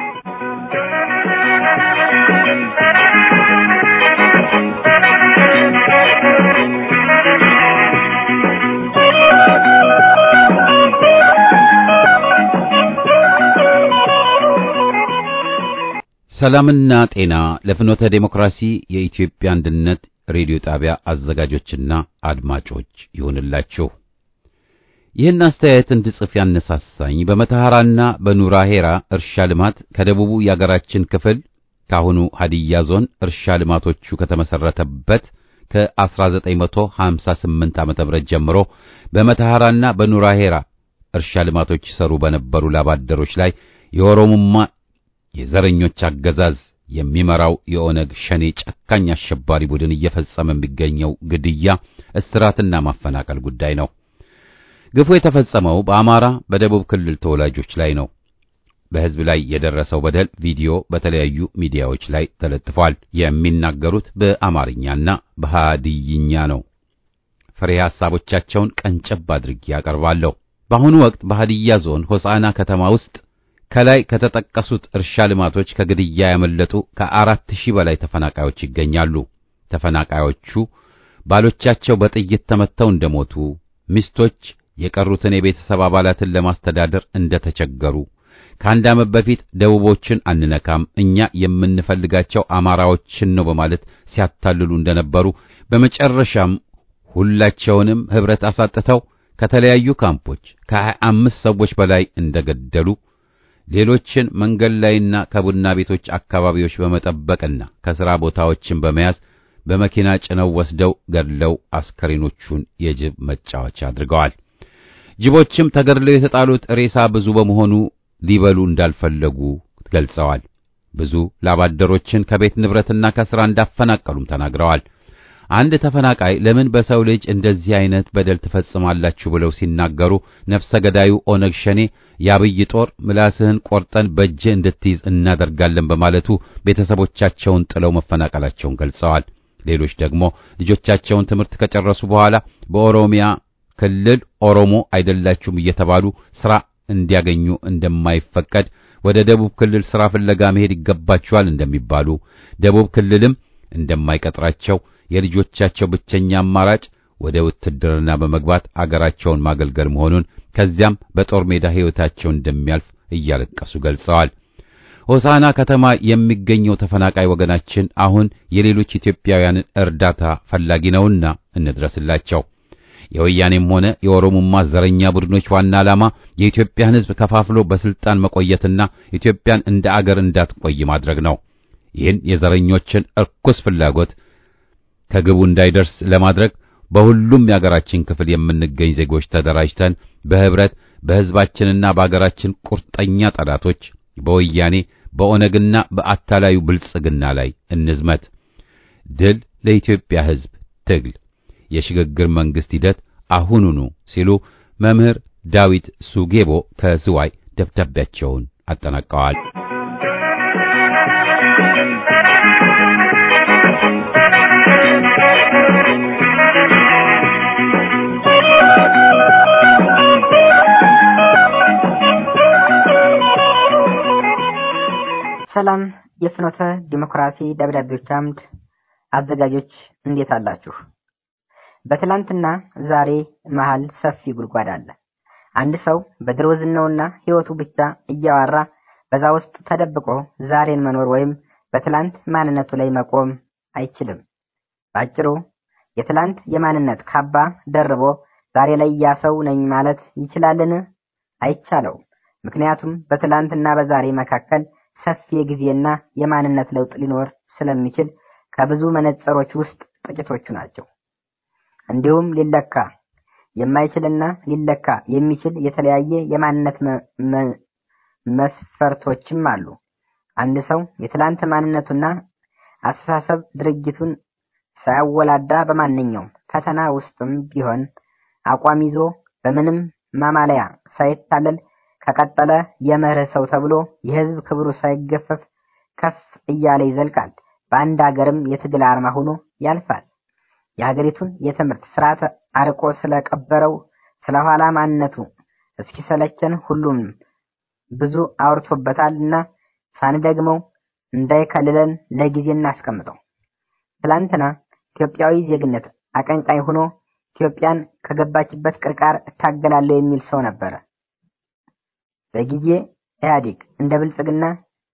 Speaker 1: ሰላምና ጤና ለፍኖተ ዴሞክራሲ የኢትዮጵያ አንድነት ሬዲዮ ጣቢያ አዘጋጆችና አድማጮች ይሁንላችሁ። ይህን አስተያየት እንድጽፍ ያነሳሳኝ በመተሐራና በኑራ ሄራ እርሻ ልማት ከደቡቡ የአገራችን ክፍል ካሁኑ ሀዲያ ዞን እርሻ ልማቶቹ ከተመሰረተበት ከ1958 ዓ.ም ጀምሮ በመተሐራና በኑራ ሄራ እርሻ ልማቶች ይሰሩ በነበሩ ላባደሮች ላይ የኦሮሞማ የዘረኞች አገዛዝ የሚመራው የኦነግ ሸኔ ጨካኝ አሸባሪ ቡድን እየፈጸመ የሚገኘው ግድያ፣ እስራትና ማፈናቀል ጉዳይ ነው። ግፉ የተፈጸመው በአማራ በደቡብ ክልል ተወላጆች ላይ ነው። በሕዝብ ላይ የደረሰው በደል ቪዲዮ በተለያዩ ሚዲያዎች ላይ ተለጥፏል። የሚናገሩት በአማርኛና በሃዲይኛ ነው። ፍሬ ሐሳቦቻቸውን ቀንጨብ አድርጌ ያቀርባለሁ። በአሁኑ ወቅት በሃዲያ ዞን ሆሳዕና ከተማ ውስጥ ከላይ ከተጠቀሱት እርሻ ልማቶች ከግድያ ያመለጡ ከአራት ሺህ በላይ ተፈናቃዮች ይገኛሉ። ተፈናቃዮቹ ባሎቻቸው በጥይት ተመተው እንደሞቱ፣ ሚስቶች የቀሩትን የቤተሰብ አባላትን ለማስተዳደር እንደተቸገሩ፣ ከአንድ ዓመት በፊት ደቡቦችን አንነካም እኛ የምንፈልጋቸው አማራዎችን ነው በማለት ሲያታልሉ እንደነበሩ፣ በመጨረሻም ሁላቸውንም ኅብረት አሳጥተው ከተለያዩ ካምፖች ከሀያ አምስት ሰዎች በላይ እንደገደሉ ሌሎችን መንገድ ላይና ከቡና ቤቶች አካባቢዎች በመጠበቅና ከሥራ ቦታዎችን በመያዝ በመኪና ጭነው ወስደው ገድለው አስከሬኖቹን የጅብ መጫወቻ አድርገዋል። ጅቦችም ተገድለው የተጣሉት ሬሳ ብዙ በመሆኑ ሊበሉ እንዳልፈለጉ ገልጸዋል። ብዙ ላባደሮችን ከቤት ንብረትና ከሥራ እንዳፈናቀሉም ተናግረዋል። አንድ ተፈናቃይ ለምን በሰው ልጅ እንደዚህ አይነት በደል ትፈጽማላችሁ ብለው ሲናገሩ ነፍሰ ገዳዩ ኦነግ ሸኔ የአብይ ጦር ምላስህን ቆርጠን በእጅህ እንድትይዝ እናደርጋለን በማለቱ ቤተሰቦቻቸውን ጥለው መፈናቀላቸውን ገልጸዋል። ሌሎች ደግሞ ልጆቻቸውን ትምህርት ከጨረሱ በኋላ በኦሮሚያ ክልል ኦሮሞ አይደላችሁም እየተባሉ ሥራ እንዲያገኙ እንደማይፈቀድ ወደ ደቡብ ክልል ሥራ ፍለጋ መሄድ ይገባቸዋል እንደሚባሉ ደቡብ ክልልም እንደማይቀጥራቸው የልጆቻቸው ብቸኛ አማራጭ ወደ ውትድርና በመግባት አገራቸውን ማገልገል መሆኑን ከዚያም በጦር ሜዳ ሕይወታቸው እንደሚያልፍ እያለቀሱ ገልጸዋል። ሆሳና ከተማ የሚገኘው ተፈናቃይ ወገናችን አሁን የሌሎች ኢትዮጵያውያንን እርዳታ ፈላጊ ነውና እንድረስላቸው። የወያኔም ሆነ የኦሮሞማ ዘረኛ ቡድኖች ዋና ዓላማ የኢትዮጵያን ሕዝብ ከፋፍሎ በስልጣን መቆየትና ኢትዮጵያን እንደ አገር እንዳትቆይ ማድረግ ነው። ይህን የዘረኞችን እርኩስ ፍላጎት ከግቡ እንዳይደርስ ለማድረግ በሁሉም የአገራችን ክፍል የምንገኝ ዜጎች ተደራጅተን በህብረት በሕዝባችንና በአገራችን ቁርጠኛ ጠላቶች በወያኔ በኦነግና በአታላዩ ብልጽግና ላይ እንዝመት። ድል ለኢትዮጵያ ሕዝብ ትግል፣ የሽግግር መንግስት ሂደት አሁኑኑ ሲሉ መምህር ዳዊት ሱጌቦ ከዝዋይ ደብዳቤያቸውን አጠናቀዋል።
Speaker 3: ሰላም የፍኖተ ዲሞክራሲ ደብዳቤዎች አምድ አዘጋጆች እንዴት አላችሁ? በትላንትና ዛሬ መሃል ሰፊ ጉድጓድ አለ። አንድ ሰው በድሮ ዝናውና ህይወቱ ብቻ እያወራ በዛ ውስጥ ተደብቆ ዛሬን መኖር ወይም በትላንት ማንነቱ ላይ መቆም አይችልም። ባጭሩ የትላንት የማንነት ካባ ደርቦ ዛሬ ላይ ያ ሰው ነኝ ማለት ይችላልን? አይቻለውም። ምክንያቱም በትላንትና በዛሬ መካከል ሰፊ የጊዜና የማንነት ለውጥ ሊኖር ስለሚችል ከብዙ መነጽሮች ውስጥ ጥቂቶቹ ናቸው። እንዲሁም ሊለካ የማይችልና ሊለካ የሚችል የተለያየ የማንነት መስፈርቶችም አሉ። አንድ ሰው የትላንት ማንነቱና አስተሳሰብ ድርጊቱን ሳያወላዳ በማንኛውም ፈተና ውስጥም ቢሆን አቋም ይዞ በምንም ማማለያ ሳይታለል ከቀጠለ የመርህ ሰው ተብሎ የህዝብ ክብሩ ሳይገፈፍ ከፍ እያለ ይዘልቃል። በአንድ ሀገርም የትግል አርማ ሆኖ ያልፋል። የሀገሪቱን የትምህርት ስርዓት አርቆ ስለቀበረው ስለኋላ ማንነቱ እስኪሰለቸን ሁሉም ብዙ አውርቶበታል እና ሳንደግመው እንዳይከልለን ለጊዜ እናስቀምጠው። ትላንትና ኢትዮጵያዊ ዜግነት አቀንቃኝ ሆኖ ኢትዮጵያን ከገባችበት ቅርቃር እታገላለሁ የሚል ሰው ነበረ። በጊዜ ኢህአዴግ እንደ ብልጽግና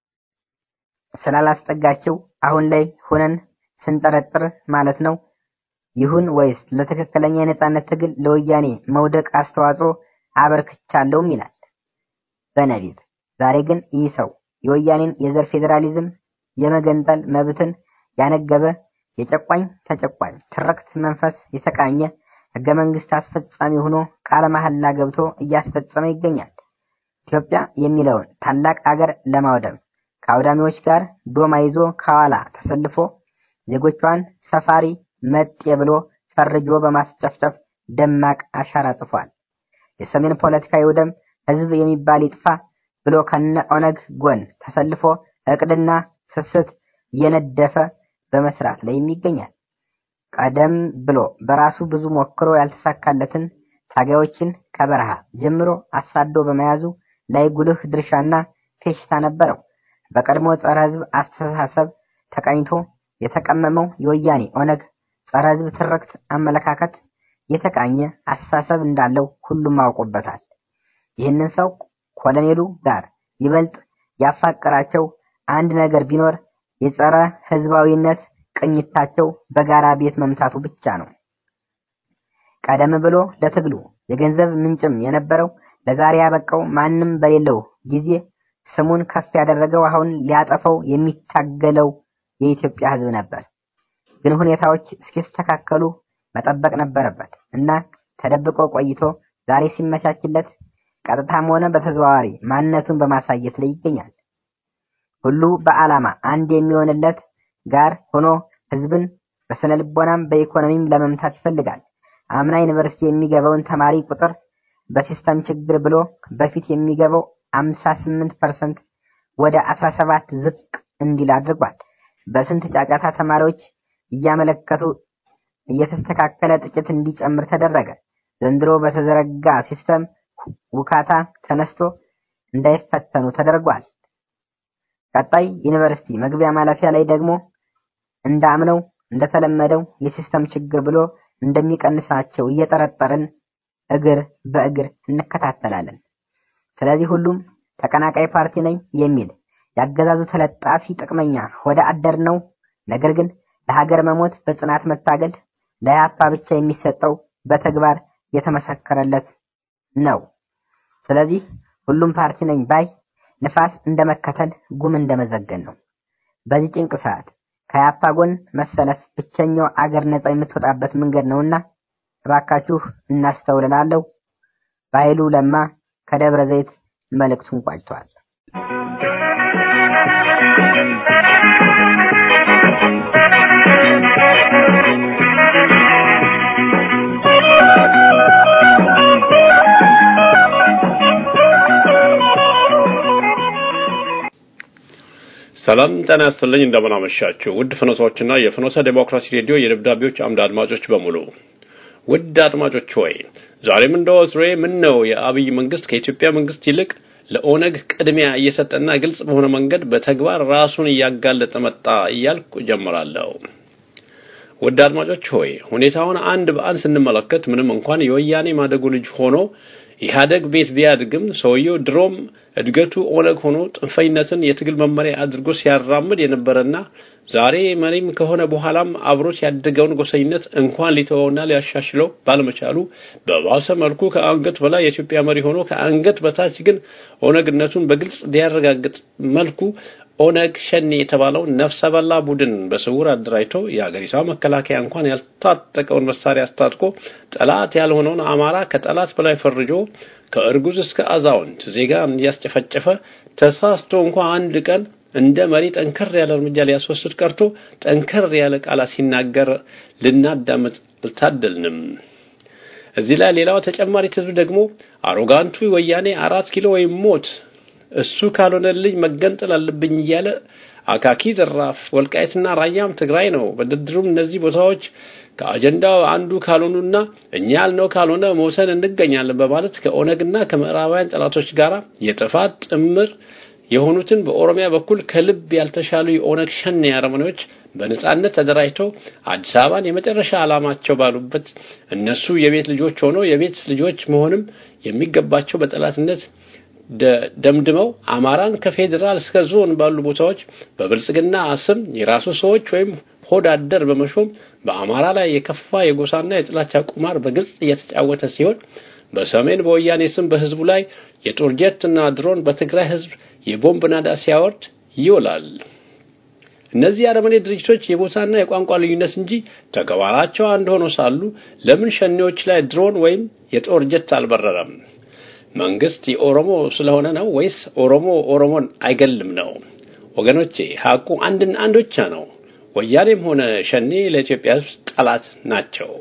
Speaker 3: ስላላስጠጋቸው አሁን ላይ ሆነን ስንጠረጥር ማለት ነው ይሁን ወይስ ለትክክለኛ የነጻነት ትግል ለወያኔ መውደቅ አስተዋጽኦ አበርክቻለሁም ይላል በነቢብ። ዛሬ ግን ይህ ሰው የወያኔን የዘር ፌዴራሊዝም የመገንጠል መብትን ያነገበ የጨቋኝ ተጨቋኝ ትርክት መንፈስ የተቃኘ ህገ መንግስት አስፈጻሚ ሆኖ ቃለ መሐላ ገብቶ እያስፈጸመ ይገኛል። ኢትዮጵያ የሚለውን ታላቅ አገር ለማውደም ከአውዳሚዎች ጋር ዶማ ይዞ ከኋላ ተሰልፎ ዜጎቿን ሰፋሪ መጤ ብሎ ፈርጆ በማስጨፍጨፍ ደማቅ አሻራ ጽፏል። የሰሜን ፖለቲካ ይውደም፣ ህዝብ የሚባል ይጥፋ ብሎ ከነ ኦነግ ጎን ተሰልፎ እቅድና ስስት እየነደፈ በመስራት ላይ ይገኛል። ቀደም ብሎ በራሱ ብዙ ሞክሮ ያልተሳካለትን ታጋዮችን ከበረሃ ጀምሮ አሳዶ በመያዙ ላይ ጉልህ ድርሻና ፌሽታ ነበረው። በቀድሞ ጸረ ህዝብ አስተሳሰብ ተቃኝቶ የተቀመመው የወያኔ ኦነግ ጸረ ህዝብ ትርክት አመለካከት የተቃኘ አስተሳሰብ እንዳለው ሁሉም አውቆበታል። ይህንን ሰው ኮሎኔሉ ጋር ይበልጥ ያፋቀራቸው አንድ ነገር ቢኖር የጸረ ህዝባዊነት ቅኝታቸው በጋራ ቤት መምታቱ ብቻ ነው። ቀደም ብሎ ለትግሉ የገንዘብ ምንጭም የነበረው ለዛሬ ያበቃው ማንም በሌለው ጊዜ ስሙን ከፍ ያደረገው አሁን ሊያጠፈው የሚታገለው የኢትዮጵያ ህዝብ ነበር። ግን ሁኔታዎች እስኪስተካከሉ መጠበቅ ነበረበት እና ተደብቆ ቆይቶ ዛሬ ሲመቻችለት ቀጥታም ሆነ በተዘዋዋሪ ማንነቱን በማሳየት ላይ ይገኛል። ሁሉ በዓላማ አንድ የሚሆንለት ጋር ሆኖ ህዝብን በስነ ልቦናም በኢኮኖሚም ለመምታት ይፈልጋል። አምና ዩኒቨርሲቲ የሚገባውን ተማሪ ቁጥር በሲስተም ችግር ብሎ በፊት የሚገባው 58% ወደ 17 ዝቅ እንዲል አድርጓል። በስንት ጫጫታ ተማሪዎች እያመለከቱ እየተስተካከለ ጥቂት እንዲጨምር ተደረገ። ዘንድሮ በተዘረጋ ሲስተም ውካታ ተነስቶ እንዳይፈተኑ ተደርጓል። ቀጣይ ዩኒቨርሲቲ መግቢያ ማለፊያ ላይ ደግሞ እንዳምነው እንደተለመደው የሲስተም ችግር ብሎ እንደሚቀንሳቸው እየጠረጠርን እግር በእግር እንከታተላለን። ስለዚህ ሁሉም ተቀናቃይ ፓርቲ ነኝ የሚል ያገዛዙ ተለጣፊ ጥቅመኛ ወደ አደር ነው። ነገር ግን ለሀገር መሞት በጽናት መታገል ለያፓ ብቻ የሚሰጠው በተግባር የተመሰከረለት ነው። ስለዚህ ሁሉም ፓርቲ ነኝ ባይ ንፋስ እንደመከተል ጉም እንደመዘገን ነው። በዚህ ጭንቅ ሰዓት ከያፓ ጎን መሰለፍ ብቸኛው አገር ነጻ የምትወጣበት መንገድ ነውና እባካችሁ እናስተውልላለሁ። በኃይሉ ለማ ከደብረ ዘይት መልእክቱን ቋጭቷል።
Speaker 4: ሰላም ጤና ይስጥልኝ። እንደምን አመሻችሁ ውድ ፍኖሶችና የፍኖሰ ዴሞክራሲ ሬዲዮ የደብዳቤዎች አምድ አድማጮች በሙሉ ውድ አድማጮች ሆይ ዛሬም እንደ ወትሮዬ ምን ነው የአብይ መንግስት ከኢትዮጵያ መንግስት ይልቅ ለኦነግ ቅድሚያ እየሰጠና ግልጽ በሆነ መንገድ በተግባር ራሱን እያጋለጠ መጣ እያልኩ ጀምራለሁ። ውድ አድማጮች ሆይ ሁኔታውን አንድ በአንድ ስንመለከት ምንም እንኳን የወያኔ ማደጉ ልጅ ሆኖ ኢህአደግ ቤት ቢያድግም ሰውየው ድሮም እድገቱ ኦነግ ሆኖ ጥንፈኝነትን የትግል መመሪያ አድርጎ ሲያራምድ የነበረና ዛሬ መሪም ከሆነ በኋላም አብሮት ያደገውን ጎሰኝነት እንኳን ሊተወውና ሊያሻሽለው ባለመቻሉ በባሰ መልኩ ከአንገት በላይ የኢትዮጵያ መሪ ሆኖ ከአንገት በታች ግን ኦነግነቱን በግልጽ ሊያረጋግጥ መልኩ ኦነግ ሸኔ የተባለው ነፍሰ በላ ቡድን በስውር አደራጅቶ የሀገሪቷ መከላከያ እንኳን ያልታጠቀውን መሳሪያ አስታጥቆ ጠላት ያልሆነውን አማራ ከጠላት በላይ ፈርጆ ከእርጉዝ እስከ አዛውንት ዜጋን እያስጨፈጨፈ ተሳስቶ እንኳን አንድ ቀን እንደ መሪ ጠንከር ያለ እርምጃ ሊያስወስድ ቀርቶ ጠንከር ያለ ቃላት ሲናገር ልናዳመጥ አልታደልንም። እዚህ ላይ ሌላው ተጨማሪ ህዝብ ደግሞ አሮጋንቱ ወያኔ አራት ኪሎ ወይም ሞት እሱ ካልሆነልኝ መገንጠል አለብኝ እያለ አካኪ ዘራፍ ወልቃይትና ራያም ትግራይ ነው። በድርድሩም እነዚህ ቦታዎች ከአጀንዳው አንዱ ካልሆኑና እኛ ያልነው ካልሆነ መውሰን እንገኛለን በማለት ከኦነግና ከምዕራባውያን ጠላቶች ጋር የጥፋት ጥምር የሆኑትን በኦሮሚያ በኩል ከልብ ያልተሻሉ የኦነግ ሸኔ አረመኔዎች በነጻነት ተደራጅተው አዲስ አበባን የመጨረሻ ዓላማቸው ባሉበት እነሱ የቤት ልጆች ሆነው የቤት ልጆች መሆንም የሚገባቸው በጠላትነት ደምድመው አማራን ከፌዴራል እስከ ዞን ባሉ ቦታዎች በብልጽግና ስም የራሱ ሰዎች ወይም ሆድ አደር በመሾም በአማራ ላይ የከፋ የጎሳና የጥላቻ ቁማር በግልጽ እየተጫወተ ሲሆን በሰሜን በወያኔ ስም በህዝቡ ላይ የጦር ጀትና ድሮን በትግራይ ህዝብ የቦምብ ናዳ ሲያወርድ ይውላል። እነዚህ አረመኔ ድርጅቶች የቦታና የቋንቋ ልዩነት እንጂ ተግባራቸው አንድ ሆኖ ሳሉ ለምን ሸኔዎች ላይ ድሮን ወይም የጦር ጀት አልበረረም? መንግስት የኦሮሞ ስለሆነ ነው ወይስ ኦሮሞ ኦሮሞን አይገልም ነው? ወገኖቼ ሐቁ አንድና አንድ ብቻ ነው። ወያኔም ሆነ ሸኔ ለኢትዮጵያ ህዝብ ጠላት ናቸው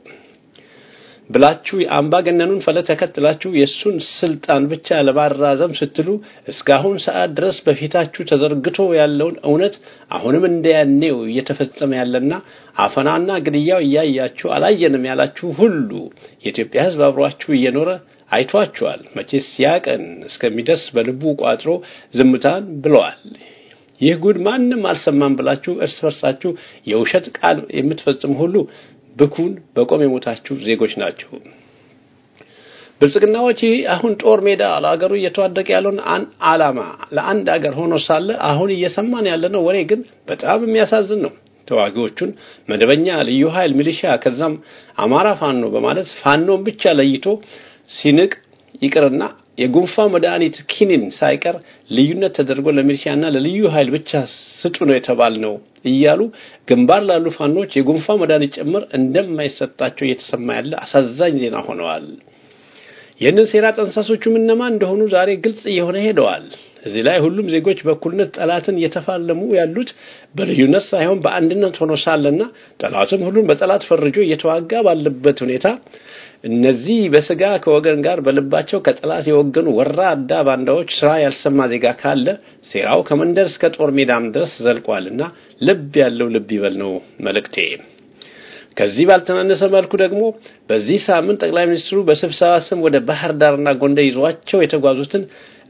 Speaker 4: ብላችሁ የአምባገነኑን ፈለግ ተከትላችሁ የእሱን ስልጣን ብቻ ለማራዘም ስትሉ እስካሁን ሰዓት ድረስ በፊታችሁ ተዘርግቶ ያለውን እውነት አሁንም እንደያኔው እየተፈጸመ ያለና አፈናና ግድያው እያያችሁ አላየንም ያላችሁ ሁሉ የኢትዮጵያ ህዝብ አብሯችሁ እየኖረ አይቷችኋል። መቼስ ያቀን እስከሚደርስ በልቡ ቋጥሮ ዝምታን ብለዋል። ይህ ጉድ ማንም አልሰማም ብላችሁ እርስ በርሳችሁ የውሸት ቃል የምትፈጽሙ ሁሉ ብኩን በቆም የሞታችሁ ዜጎች ናቸው። ብልጽግናዎች አሁን ጦር ሜዳ ለአገሩ እየተዋደቀ ያለውን ዓላማ ለአንድ አገር ሆኖ ሳለ አሁን እየሰማን ያለነው ወሬ ግን በጣም የሚያሳዝን ነው። ተዋጊዎቹን መደበኛ ልዩ ኃይል፣ ሚሊሻ ከዛም አማራ ፋኖ በማለት ፋኖን ብቻ ለይቶ ሲንቅ ይቅርና የጉንፋን መድኃኒት ኪኒን ሳይቀር ልዩነት ተደርጎ ለሚሊሻና ለልዩ ኃይል ብቻ ስጡ ነው የተባልነው እያሉ ግንባር ላሉ ፋኖች የጉንፋን መድኃኒት ጭምር እንደማይሰጣቸው እየተሰማ ያለ አሳዛኝ ዜና ሆነዋል። ይህንን ሴራ ጠንሳሶቹም እነማን እንደሆኑ ዛሬ ግልጽ እየሆነ ሄደዋል። እዚህ ላይ ሁሉም ዜጎች በእኩልነት ጠላትን እየተፋለሙ ያሉት በልዩነት ሳይሆን በአንድነት ሆኖ ሳለና ጠላትም ሁሉን በጠላት ፈርጆ እየተዋጋ ባለበት ሁኔታ እነዚህ በስጋ ከወገን ጋር በልባቸው ከጠላት የወገኑ ወራዳ ባንዳዎች ስራ ያልሰማ ዜጋ ካለ ሴራው ከመንደር እስከ ጦር ሜዳም ድረስ ዘልቋልና ልብ ያለው ልብ ይበል ነው መልእክቴ። ከዚህ ባልተናነሰ መልኩ ደግሞ በዚህ ሳምንት ጠቅላይ ሚኒስትሩ በስብሰባ ስም ወደ ባህር ዳርና ጎንደር ይዟቸው የተጓዙትን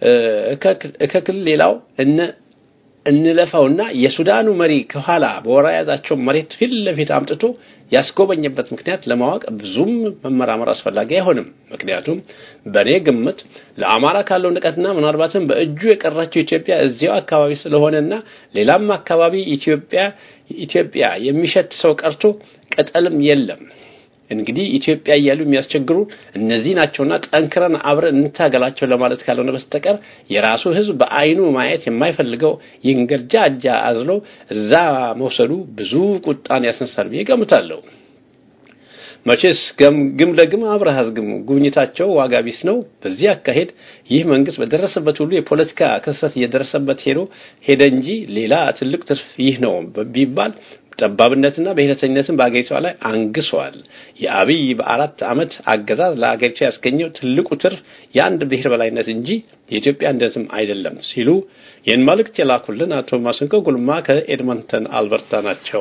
Speaker 4: እከክል ሌላው እነ እንለፋውና የሱዳኑ መሪ ከኋላ በወራ ያዛቸው መሬት ፊት ለፊት አምጥቶ ያስጎበኘበት ምክንያት ለማወቅ ብዙም መመራመር አስፈላጊ አይሆንም። ምክንያቱም በእኔ ግምት ለአማራ ካለው ንቀትና ምናልባትም በእጁ የቀራቸው ኢትዮጵያ እዚያው አካባቢ ስለሆነና ሌላም አካባቢ ኢትዮጵያ ኢትዮጵያ የሚሸት ሰው ቀርቶ ቅጠልም የለም። እንግዲህ ኢትዮጵያ እያሉ የሚያስቸግሩ እነዚህ ናቸውና ጠንክረን አብረን እንታገላቸው ለማለት ካልሆነ በስተቀር የራሱ ሕዝብ በአይኑ ማየት የማይፈልገው ይንገርጃጃ አዝሎ እዛ መውሰዱ ብዙ ቁጣን ያስነሳል ብዬ ገምታለሁ። መቼስ ግም ለግም አብረህ አዝግም ጉብኝታቸው ዋጋ ቢስ ነው። በዚህ አካሄድ ይህ መንግስት በደረሰበት ሁሉ የፖለቲካ ክስተት እየደረሰበት ሄዶ ሄደ እንጂ ሌላ ትልቅ ትርፍ ይህ ነው ቢባል ጠባብነትና ብሔረተኝነትን በአገሪቷ ላይ አንግሷል። የአብይ በአራት ዓመት አገዛዝ ለአገሪቷ ያስገኘው ትልቁ ትርፍ የአንድ ብሔር በላይነት እንጂ የኢትዮጵያ አንድነትም አይደለም ሲሉ ይህን መልእክት የላኩልን አቶ ማስንቆ ጉልማ ከኤድመንተን አልበርታ ናቸው።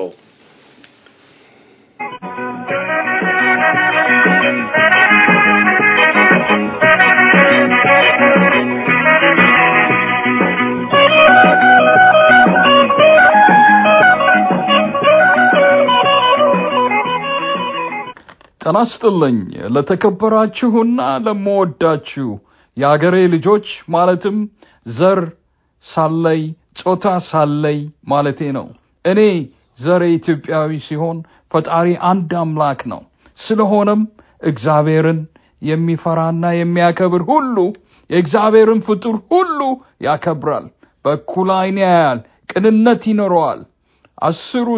Speaker 5: ጤና ይስጥልኝ ለተከበራችሁና ለመወዳችሁ የአገሬ ልጆች ማለትም ዘር ሳለይ ጾታ ሳለይ ማለቴ ነው። እኔ ዘሬ ኢትዮጵያዊ ሲሆን ፈጣሪ አንድ አምላክ ነው። ስለሆነም እግዚአብሔርን የሚፈራና የሚያከብር ሁሉ የእግዚአብሔርን ፍጡር ሁሉ ያከብራል፣ በእኩል ዓይን ያያል፣ ቅንነት ይኖረዋል። አስሩ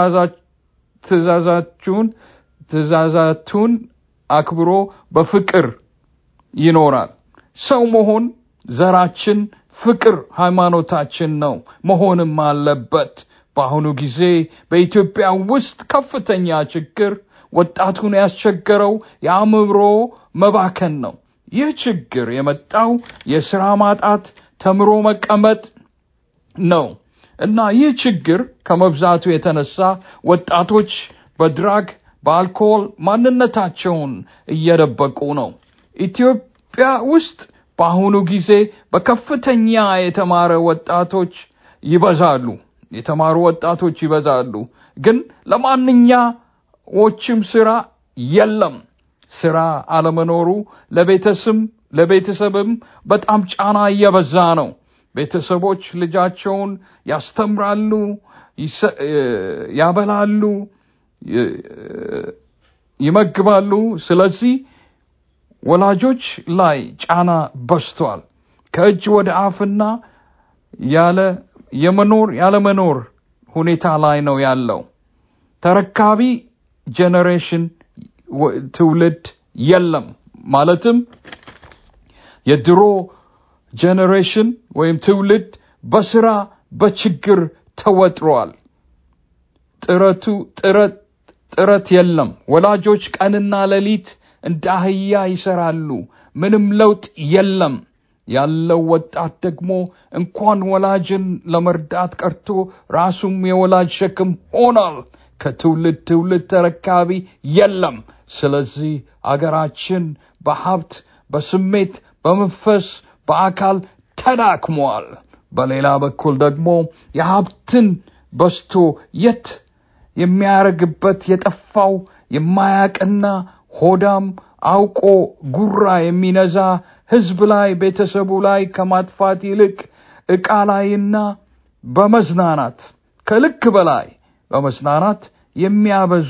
Speaker 5: ትእዛዛችሁን ትእዛዛቱን አክብሮ በፍቅር ይኖራል። ሰው መሆን ዘራችን፣ ፍቅር ሃይማኖታችን ነው መሆንም አለበት። በአሁኑ ጊዜ በኢትዮጵያ ውስጥ ከፍተኛ ችግር ወጣቱን ያስቸገረው የአእምሮ መባከን ነው። ይህ ችግር የመጣው የስራ ማጣት፣ ተምሮ መቀመጥ ነው እና ይህ ችግር ከመብዛቱ የተነሳ ወጣቶች በድራግ በአልኮል ማንነታቸውን እየደበቁ ነው። ኢትዮጵያ ውስጥ በአሁኑ ጊዜ በከፍተኛ የተማረ ወጣቶች ይበዛሉ የተማሩ ወጣቶች ይበዛሉ። ግን ለማንኛዎችም ስራ የለም። ስራ አለመኖሩ ለቤተሰብ ለቤተሰብም በጣም ጫና እየበዛ ነው። ቤተሰቦች ልጃቸውን ያስተምራሉ፣ ያበላሉ ይመግባሉ። ስለዚህ ወላጆች ላይ ጫና በስቷል። ከእጅ ወደ አፍና ያለ የመኖር ያለመኖር ሁኔታ ላይ ነው ያለው። ተረካቢ ጄኔሬሽን ትውልድ የለም። ማለትም የድሮ ጄኔሬሽን ወይም ትውልድ በስራ በችግር ተወጥሯል። ጥረቱ ጥረት ጥረት የለም። ወላጆች ቀንና ሌሊት እንደ አህያ ይሰራሉ። ምንም ለውጥ የለም። ያለው ወጣት ደግሞ እንኳን ወላጅን ለመርዳት ቀርቶ ራሱም የወላጅ ሸክም ሆኗል። ከትውልድ ትውልድ ተረካቢ የለም። ስለዚህ አገራችን በሀብት፣ በስሜት፣ በመንፈስ፣ በአካል ተዳክሟል። በሌላ በኩል ደግሞ የሀብትን በስቶ የት የሚያረግበት የጠፋው የማያቅና ሆዳም አውቆ ጉራ የሚነዛ ህዝብ ላይ ቤተሰቡ ላይ ከማጥፋት ይልቅ ዕቃ ላይና በመዝናናት ከልክ በላይ በመዝናናት የሚያበዙ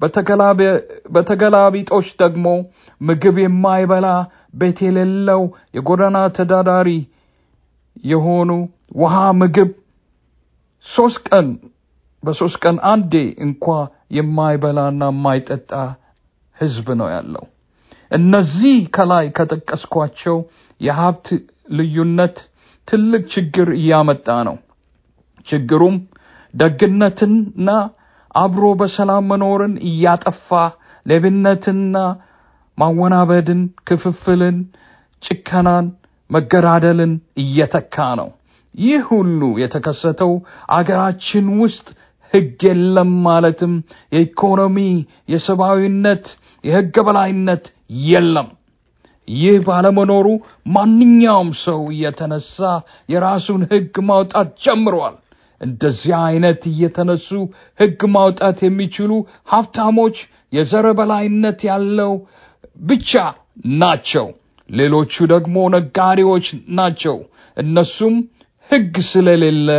Speaker 5: በተገላቢጦች ደግሞ ምግብ የማይበላ ቤት የሌለው የጎዳና ተዳዳሪ የሆኑ ውሃ፣ ምግብ ሶስት ቀን በሶስት ቀን አንዴ እንኳ የማይበላና የማይጠጣ ህዝብ ነው ያለው። እነዚህ ከላይ ከጠቀስኳቸው የሀብት ልዩነት ትልቅ ችግር እያመጣ ነው። ችግሩም ደግነትንና አብሮ በሰላም መኖርን እያጠፋ ሌብነትና ማወናበድን፣ ክፍፍልን፣ ጭከናን፣ መገዳደልን እየተካ ነው። ይህ ሁሉ የተከሰተው አገራችን ውስጥ ህግ የለም ማለትም የኢኮኖሚ፣ የሰብአዊነት፣ የህገ በላይነት የለም። ይህ ባለመኖሩ ማንኛውም ሰው እየተነሳ የራሱን ህግ ማውጣት ጀምሯል። እንደዚህ አይነት እየተነሱ ህግ ማውጣት የሚችሉ ሀብታሞች የዘር በላይነት ያለው ብቻ ናቸው። ሌሎቹ ደግሞ ነጋዴዎች ናቸው። እነሱም ህግ ስለሌለ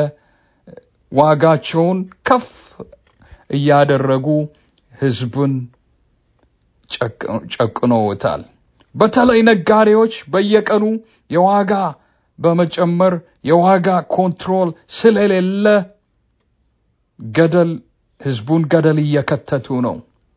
Speaker 5: ዋጋቸውን ከፍ እያደረጉ ህዝብን ጨቅኖታል። በተለይ ነጋዴዎች በየቀኑ የዋጋ በመጨመር የዋጋ ኮንትሮል ስለሌለ ገደል ህዝቡን ገደል እየከተቱ ነው።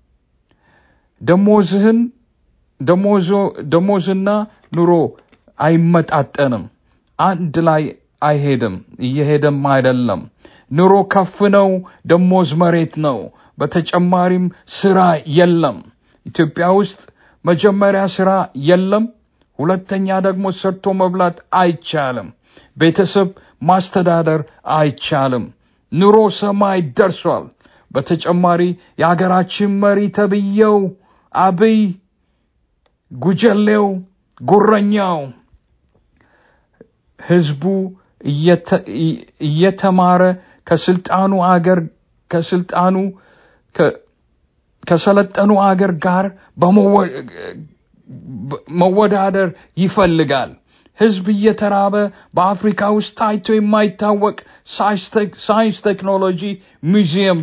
Speaker 5: ደሞዝህን ደሞዞ ደሞዝና ኑሮ አይመጣጠንም። አንድ ላይ አይሄድም፣ እየሄደም አይደለም። ኑሮ ከፍ ነው፣ ደሞዝ መሬት ነው። በተጨማሪም ስራ የለም። ኢትዮጵያ ውስጥ መጀመሪያ ስራ የለም፣ ሁለተኛ ደግሞ ሰርቶ መብላት አይቻልም። ቤተሰብ ማስተዳደር አይቻልም። ኑሮ ሰማይ ደርሷል። በተጨማሪ የሀገራችን መሪ ተብዬው አብይ ጉጀሌው ጉረኛው ህዝቡ እየተማረ ከስልጣኑ አገር ከስልጣኑ ከሰለጠኑ አገር ጋር መወዳደር ይፈልጋል። ህዝብ እየተራበ በአፍሪካ ውስጥ ታይቶ የማይታወቅ ሳይንስ ቴክኖሎጂ ሙዚየም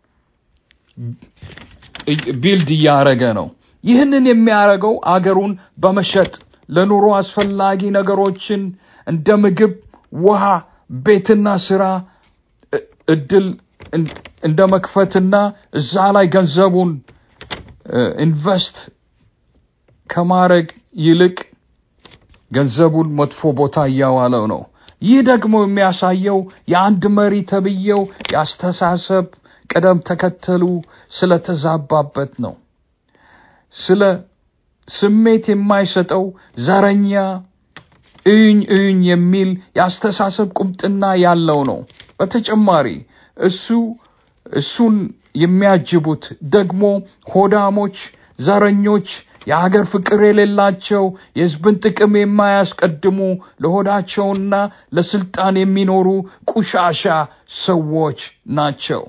Speaker 5: ቢልድ እያደረገ ነው። ይህንን የሚያደርገው አገሩን በመሸጥ ለኑሮ አስፈላጊ ነገሮችን እንደ ምግብ፣ ውሃ፣ ቤትና ስራ እድል እንደ መክፈትና እዛ ላይ ገንዘቡን ኢንቨስት ከማድረግ ይልቅ ገንዘቡን መጥፎ ቦታ እያዋለው ነው። ይህ ደግሞ የሚያሳየው የአንድ መሪ ተብዬው የአስተሳሰብ ቅደም ተከተሉ ስለተዛባበት ነው። ስለ ስሜት የማይሰጠው ዘረኛ እዩኝ እዩኝ የሚል የአስተሳሰብ ቁምጥና ያለው ነው። በተጨማሪ እሱ እሱን የሚያጅቡት ደግሞ ሆዳሞች፣ ዘረኞች፣ የሀገር ፍቅር የሌላቸው የህዝብን ጥቅም የማያስቀድሙ ለሆዳቸውና ለስልጣን የሚኖሩ ቁሻሻ ሰዎች ናቸው።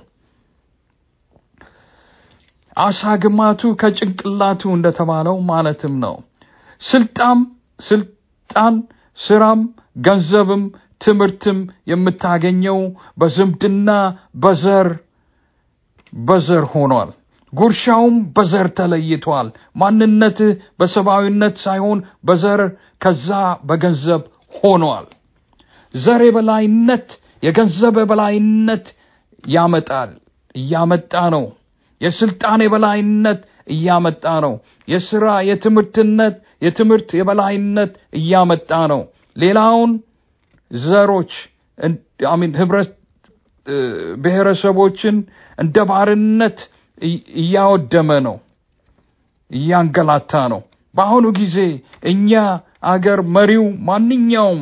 Speaker 5: አሳ ግማቱ ከጭንቅላቱ እንደተባለው ማለትም ነው። ስልጣም ስልጣን፣ ስራም፣ ገንዘብም ትምህርትም የምታገኘው በዝምድና በዘር በዘር ሆኗል። ጉርሻውም በዘር ተለይቷል። ማንነትህ በሰብአዊነት ሳይሆን በዘር ከዛ በገንዘብ ሆኗል። ዘር የበላይነት የገንዘብ የበላይነት ያመጣል፣ እያመጣ ነው። የስልጣን የበላይነት እያመጣ ነው። የስራ የትምህርትነት የትምህርት የበላይነት እያመጣ ነው። ሌላውን ዘሮች አሚን ህብረት ብሔረሰቦችን እንደ ባርነት እያወደመ ነው፣ እያንገላታ ነው። በአሁኑ ጊዜ እኛ አገር መሪው ማንኛውም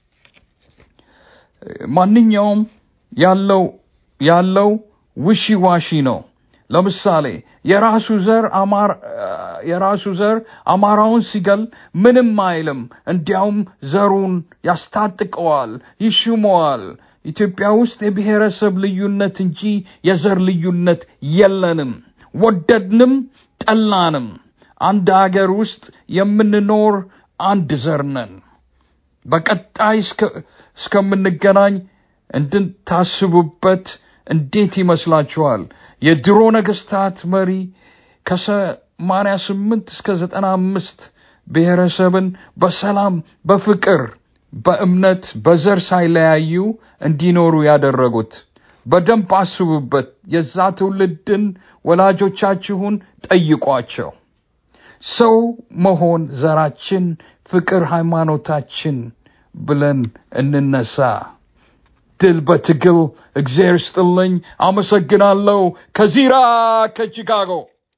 Speaker 5: ማንኛውም ያለው ያለው ውሺ ዋሺ ነው። ለምሳሌ የራሱ ዘር አማር የራሱ ዘር አማራውን ሲገል ምንም አይልም። እንዲያውም ዘሩን ያስታጥቀዋል፣ ይሽመዋል። ኢትዮጵያ ውስጥ የብሔረሰብ ልዩነት እንጂ የዘር ልዩነት የለንም። ወደድንም ጠላንም አንድ አገር ውስጥ የምንኖር አንድ ዘር ነን። በቀጣይ እስከምንገናኝ እንድታስቡበት እንዴት ይመስላችኋል? የድሮ ነገስታት መሪ ከሰማንያ ስምንት እስከ ዘጠና አምስት ብሔረሰብን በሰላም በፍቅር በእምነት በዘር ሳይለያዩ እንዲኖሩ ያደረጉት። በደንብ አስቡበት። የዛ ትውልድን ወላጆቻችሁን ጠይቋቸው። ሰው መሆን ዘራችን፣ ፍቅር ሃይማኖታችን ብለን እንነሳ። ድል በትግል። እግዚአብሔር ስጥልኝ። አመሰግናለሁ። ከዚራ ከቺካጎ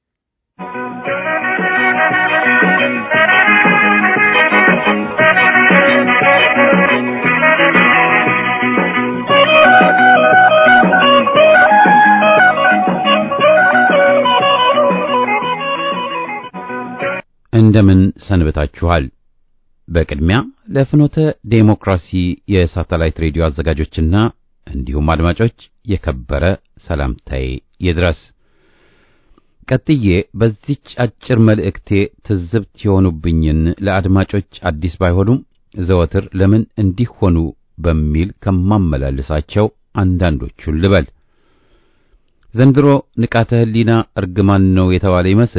Speaker 1: እንደምን ሰንብታችኋል? በቅድሚያ ለፍኖተ ዴሞክራሲ የሳተላይት ሬዲዮ አዘጋጆችና እንዲሁም አድማጮች የከበረ ሰላምታዬ ይድረስ። ቀጥዬ በዚች አጭር መልእክቴ ትዝብት የሆኑብኝን ለአድማጮች አዲስ ባይሆኑም ዘወትር ለምን እንዲህ ሆኑ በሚል ከማመላልሳቸው አንዳንዶቹን ልበል። ዘንድሮ ንቃተ ሕሊና እርግማን ነው የተባለ ይመስል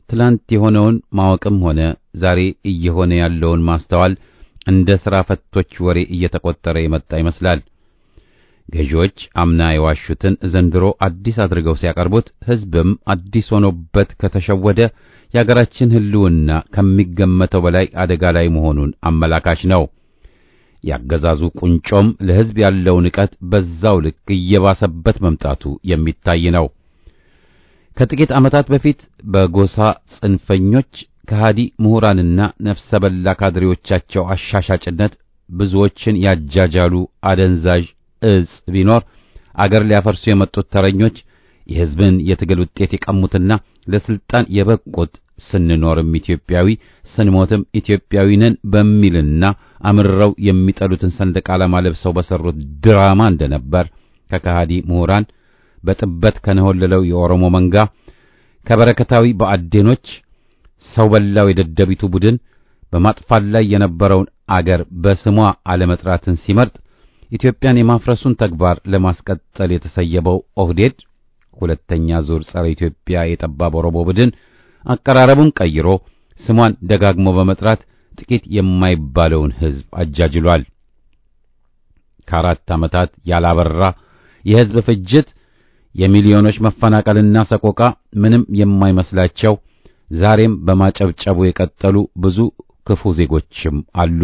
Speaker 1: ትላንት የሆነውን ማወቅም ሆነ ዛሬ እየሆነ ያለውን ማስተዋል እንደ ሥራ ፈቶች ወሬ እየተቆጠረ የመጣ ይመስላል። ገዢዎች አምና የዋሹትን ዘንድሮ አዲስ አድርገው ሲያቀርቡት ሕዝብም አዲስ ሆኖበት ከተሸወደ የአገራችን ሕልውና ከሚገመተው በላይ አደጋ ላይ መሆኑን አመላካች ነው። ያገዛዙ ቁንጮም ለሕዝብ ያለው ንቀት በዛው ልክ እየባሰበት መምጣቱ የሚታይ ነው። ከጥቂት ዓመታት በፊት በጎሳ ጽንፈኞች ከሃዲ ምሁራንና ነፍሰ በላ ካድሬዎቻቸው አሻሻጭነት ብዙዎችን ያጃጃሉ አደንዛዥ እጽ ቢኖር አገር ሊያፈርሱ የመጡት ተረኞች የሕዝብን የትግል ውጤት የቀሙትና ለስልጣን የበቁት ስንኖርም ኢትዮጵያዊ ስንሞትም ኢትዮጵያዊ ነን በሚልና አምርረው የሚጠሉትን ሰንደቅ ዓላማ ለብሰው በሰሩት ድራማ እንደነበር ከከሃዲ ምሁራን በጥበት ከነሆለለው የኦሮሞ መንጋ ከበረከታዊ በአዴኖች ሰው በላው የደደቢቱ ቡድን በማጥፋት ላይ የነበረውን አገር በስሟ አለመጥራትን ሲመርጥ ኢትዮጵያን የማፍረሱን ተግባር ለማስቀጠል የተሰየበው ኦህዴድ ሁለተኛ ዙር ጸረ ኢትዮጵያ የጠባብ ኦሮሞ ቡድን አቀራረቡን ቀይሮ ስሟን ደጋግሞ በመጥራት ጥቂት የማይባለውን ሕዝብ አጃጅሏል። ከአራት ዓመታት ያላበራ የሕዝብ ፍጅት፣ የሚሊዮኖች መፈናቀልና ሰቆቃ ምንም የማይመስላቸው ዛሬም በማጨብጨቡ የቀጠሉ ብዙ ክፉ ዜጎችም አሉ።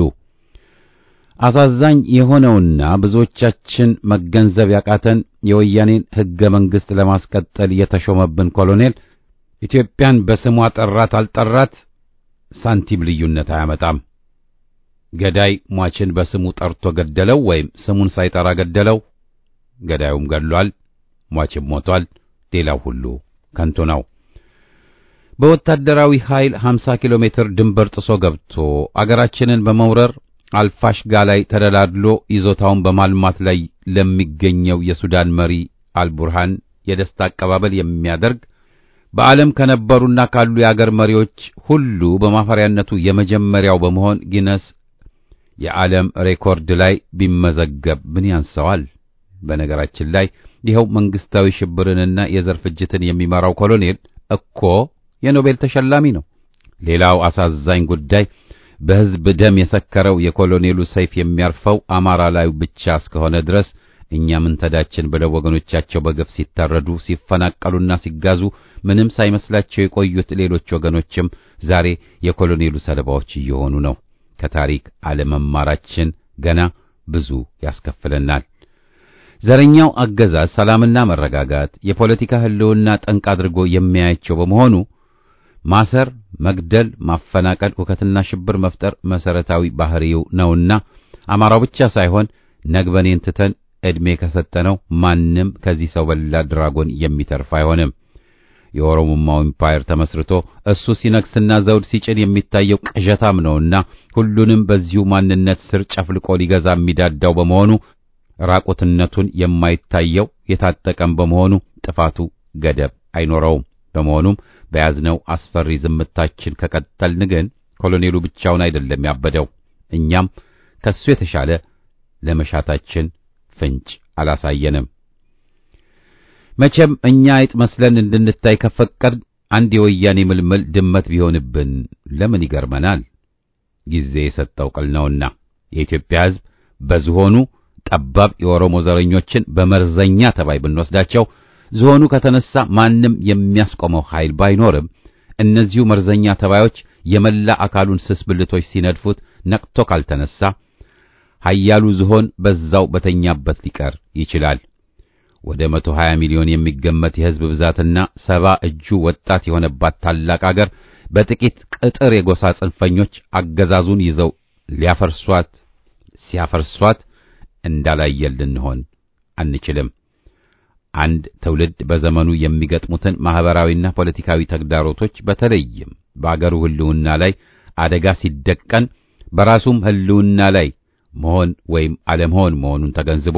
Speaker 1: አሳዛኝ የሆነውና ብዙዎቻችን መገንዘብ ያቃተን የወያኔን ሕገ መንግሥት ለማስቀጠል የተሾመብን ኮሎኔል ኢትዮጵያን በስሟ ጠራት አልጠራት ሳንቲም ልዩነት አያመጣም። ገዳይ ሟችን በስሙ ጠርቶ ገደለው ወይም ስሙን ሳይጠራ ገደለው፣ ገዳዩም ገድሏል፣ ሟችም ሞቷል። ሌላው ሁሉ ከንቱ ነው። በወታደራዊ ኃይል 50 ኪሎ ሜትር ድንበር ጥሶ ገብቶ አገራችንን በመውረር አልፋሽጋ ላይ ተደላድሎ ይዞታውን በማልማት ላይ ለሚገኘው የሱዳን መሪ አልቡርሃን የደስታ አቀባበል የሚያደርግ በዓለም ከነበሩና ካሉ የአገር መሪዎች ሁሉ በማፈሪያነቱ የመጀመሪያው በመሆን ጊነስ የዓለም ሬኮርድ ላይ ቢመዘገብ ምን ያንሰዋል? በነገራችን ላይ ይኸው መንግስታዊ ሽብርንና የዘር ፍጅትን የሚመራው ኮሎኔል እኮ የኖቤል ተሸላሚ ነው። ሌላው አሳዛኝ ጉዳይ በሕዝብ ደም የሰከረው የኮሎኔሉ ሰይፍ የሚያርፈው አማራ ላይ ብቻ እስከሆነ ድረስ እኛ ምን ተዳችን ብለው ወገኖቻቸው በግፍ ሲታረዱ ሲፈናቀሉና ሲጋዙ ምንም ሳይመስላቸው የቆዩት ሌሎች ወገኖችም ዛሬ የኮሎኔሉ ሰለባዎች እየሆኑ ነው። ከታሪክ አለመማራችን ገና ብዙ ያስከፍለናል። ዘረኛው አገዛዝ ሰላምና መረጋጋት የፖለቲካ ሕልውና ጠንቅ አድርጎ የሚያያቸው በመሆኑ ማሰር፣ መግደል፣ ማፈናቀል፣ ሁከትና ሽብር መፍጠር መሰረታዊ ባህሪው ነውና አማራው ብቻ ሳይሆን ነግበኔን ትተን ዕድሜ ከሰጠነው ማንም ከዚህ ሰው በላ ድራጎን የሚተርፍ አይሆንም። የኦሮሞማው ኢምፓየር ተመስርቶ እሱ ሲነግስና ዘውድ ሲጭን የሚታየው ቅዠታም ነውና ሁሉንም በዚሁ ማንነት ስር ጨፍልቆ ሊገዛ የሚዳዳው በመሆኑ ራቁትነቱን የማይታየው የታጠቀም በመሆኑ ጥፋቱ ገደብ አይኖረውም። በመሆኑም በያዝነው አስፈሪ ዝምታችን ከቀጠልን ግን ኮሎኔሉ ብቻውን አይደለም ያበደው፣ እኛም ከሱ የተሻለ ለመሻታችን ፍንጭ አላሳየንም። መቼም እኛ አይጥ መስለን እንድንታይ ከፈቀድ አንድ የወያኔ ምልምል ድመት ቢሆንብን ለምን ይገርመናል? ጊዜ የሰጠው ቅል ነውና የኢትዮጵያ ሕዝብ በዝሆኑ ጠባብ የኦሮሞ ዘረኞችን በመርዘኛ ተባይ ብንወስዳቸው ዝሆኑ ከተነሳ ማንም የሚያስቆመው ኃይል ባይኖርም እነዚሁ መርዘኛ ተባዮች የመላ አካሉን ስስ ብልቶች ሲነድፉት ነቅቶ ካልተነሳ ኃያሉ ዝሆን በዛው በተኛበት ሊቀር ይችላል። ወደ 120 ሚሊዮን የሚገመት የሕዝብ ብዛትና ሰባ እጁ ወጣት የሆነባት ታላቅ አገር በጥቂት ቅጥር የጎሳ ጽንፈኞች አገዛዙን ይዘው ሊያፈርሷት ሲያፈርሷት እንዳላየን ልንሆን አንችልም። አንድ ትውልድ በዘመኑ የሚገጥሙትን ማህበራዊና ፖለቲካዊ ተግዳሮቶች በተለይም በአገሩ ሕልውና ላይ አደጋ ሲደቀን በራሱም ሕልውና ላይ መሆን ወይም አለመሆን መሆኑን ተገንዝቦ